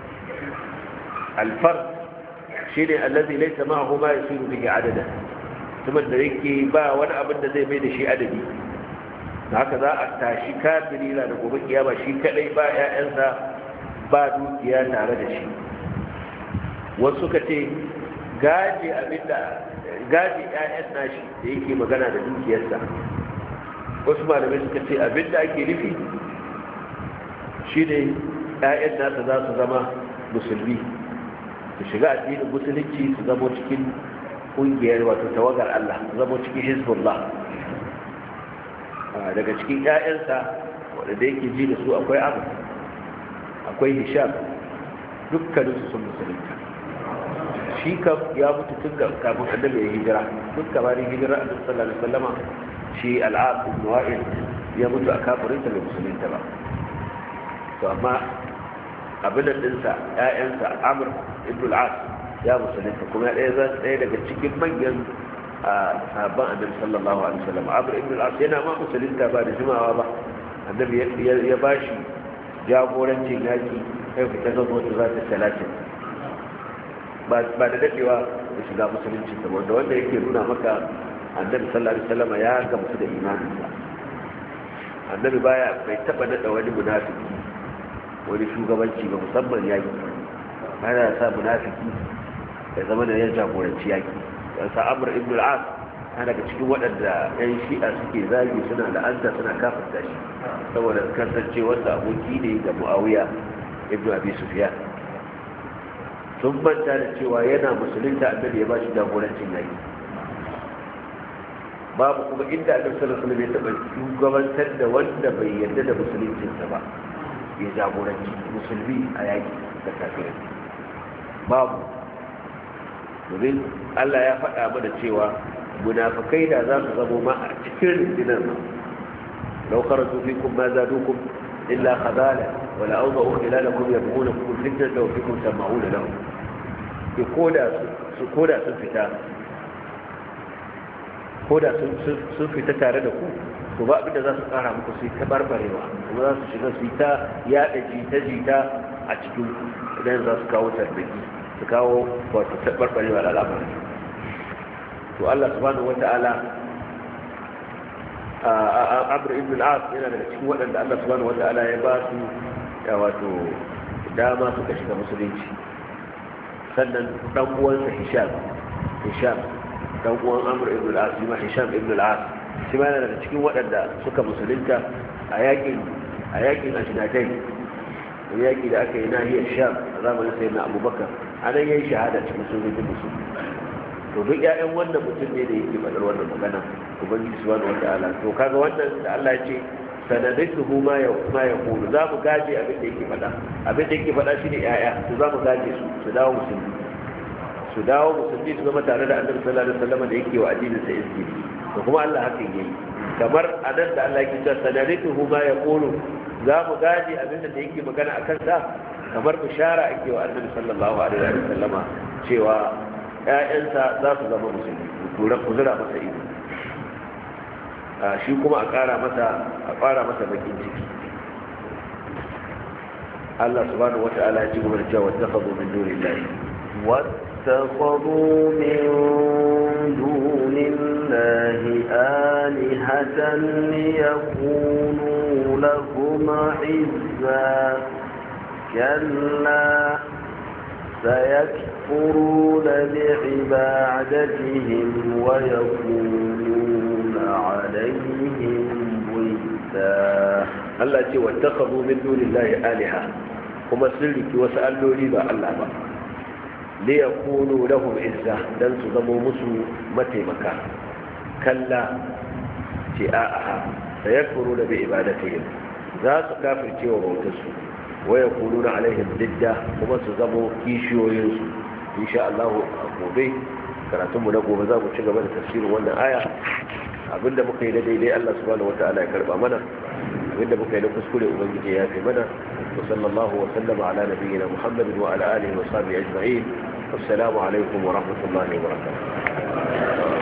Speaker 1: alfar shi ne allazi laisa ma'ahu ma yasiru bihi adada mutumin da yake ba wani abin da zai mai da shi adadi da haka za a tashi kafiri na da gobe kiyama shi kadai ba 'ya'yansa ba dukiya tare da shi wasu suka ce gaji abinda gaji 'ya'yan nashi da yake magana da dukiyarsa wasu malamai suka ce abinda ake nufi shi ne 'ya'yan nasa za su zama musulmi su shiga addinin musulunci su zama cikin kungiyar wato tawagar Allah su zama cikin hizbullah daga cikin 'ya'yansa waɗanda yake ji da su akwai abu akwai hisham dukkaninsu sun musulunta shi kam ya mutu tun ga kafin annabi ya hijira duk kamarin hijira a sallallahu alaihi wasallama shi al'ad ibn wa'il ya mutu a kafirinsa bai musulunta ba to amma abin da dinsa ƴaƴansa amr ibn al-as ya musulunta kuma ɗaya zan ɗaya daga cikin manyan sahabban annabi sallallahu alaihi wasallam amr ibn al-as yana ma musulunta ba da jimawa ba annabi ya bashi jagorancin yaki kai fita zama wata za ta talatin ba da dadewa da shiga musulunci saboda wanda yake nuna maka annabi sallallahu alaihi wasallam ya gamsu da imaninsa annabi baya bai taba nada wani munafiki wani shugabanci ba musamman yaki baya sa munafiki ya zama da ya jagoranci yaki dan sa amr ibn al-as yana daga cikin waɗanda yan shi'a suke zagi suna la'anta suna kafirta shi saboda kasance wanda aboki ne ga muawiya ibn abi sufyan sun manta da cewa yana musulunta annabi ya ba shi jagorancin yaki babu kuma inda annabi sallallahu alaihi wasallam ya taba shugabantar da wanda bai yarda da musuluncinsa ba ya jagoranci musulmi a yaki da kafirai babu domin Allah ya faɗa mana cewa munafikai da za su zamo ma a cikin rundunar nan lau kharaju fikum ma zadukum illa khabala wa la awda'u khilalakum yabghunakum fitnatan wa fikum sama'una lahum ki koda su koda sun fita koda sun fita tare da ku to ba abinda za su kara muku su ta barbarewa kuma za su shiga su ta yada jita-jita a cikin idan za su kawo tarbiki su kawo wato ta barbarewa da al'amari to Allah subhanahu wata'ala Amr ibn al-As yana daga cikin waɗanda Allah subhanahu wata'ala ya ba su ya wato dama suka shiga musulunci sannan dan uwansa Hisham Hisham dan uwan Amr ibn al-As ma Hisham ibn al-As shi ma yana daga cikin waɗanda suka musulunta a yakin a yakin Ajnadai yaki da aka yi nahiyar Sham a zamanin sayyidina Abubakar anan yayin shahada cikin sojojin musulmi to duk ƴaƴan wannan mutum ne da yake faɗar wannan magana ubangiji subhanahu wata'ala to kaga wannan da Allah ya ce sanadatuhu ma ya ma ya qulu za mu gaje abin da yake faɗa abin da yake faɗa shine ƴaƴa to za mu gaje su su dawo musulmi su dawo musulmi su zama tare da annabi sallallahu alaihi wasallam da yake wa addinin sa izini to kuma Allah hakan yayi kamar anan da Allah yake cewa sanadatuhu ma ya qulu za mu gaje abin da yake magana akan sa kamar bishara ake wa annabi sallallahu alaihi wasallama cewa ‘ya'yansa za su zama musulmi tura kuzura masa ido shi kuma a ƙara masa a ƙara masa bakin ciki Allah subhanahu wa ta'ala ya ci gaba da cewa wattakhadhu min dunillahi
Speaker 2: واتخذوا من دون الله آلهة ليكونوا لهم عزا كلا سيكفرون بعبادتهم ويكونون عليهم ضدا
Speaker 1: Allah ce wattakhadhu min dunillahi alaha kuma sun riki wasu alloli ba Allah ba li yakunu lahum izza dan su zamo musu mataimaka kalla ce a'a sayakfuru da bi ibadatihim za su kafirce wa bautarsu wa yakununa alaihim didda kuma su zamo kishiyoyinsu insha Allah a gobe karatunmu na gobe za mu ci gaba da tafsirin wannan aya abinda muka yi da daidai Allah subhanahu wata'ala ya karba mana wanda muka yi na kuskure ubangiji ya fi mana wa sallallahu wa sallama ala nabiyyina muhammadin wa ala alihi wa sahbihi ajma'in assalamu alaikum wa rahmatullahi wa barakatuh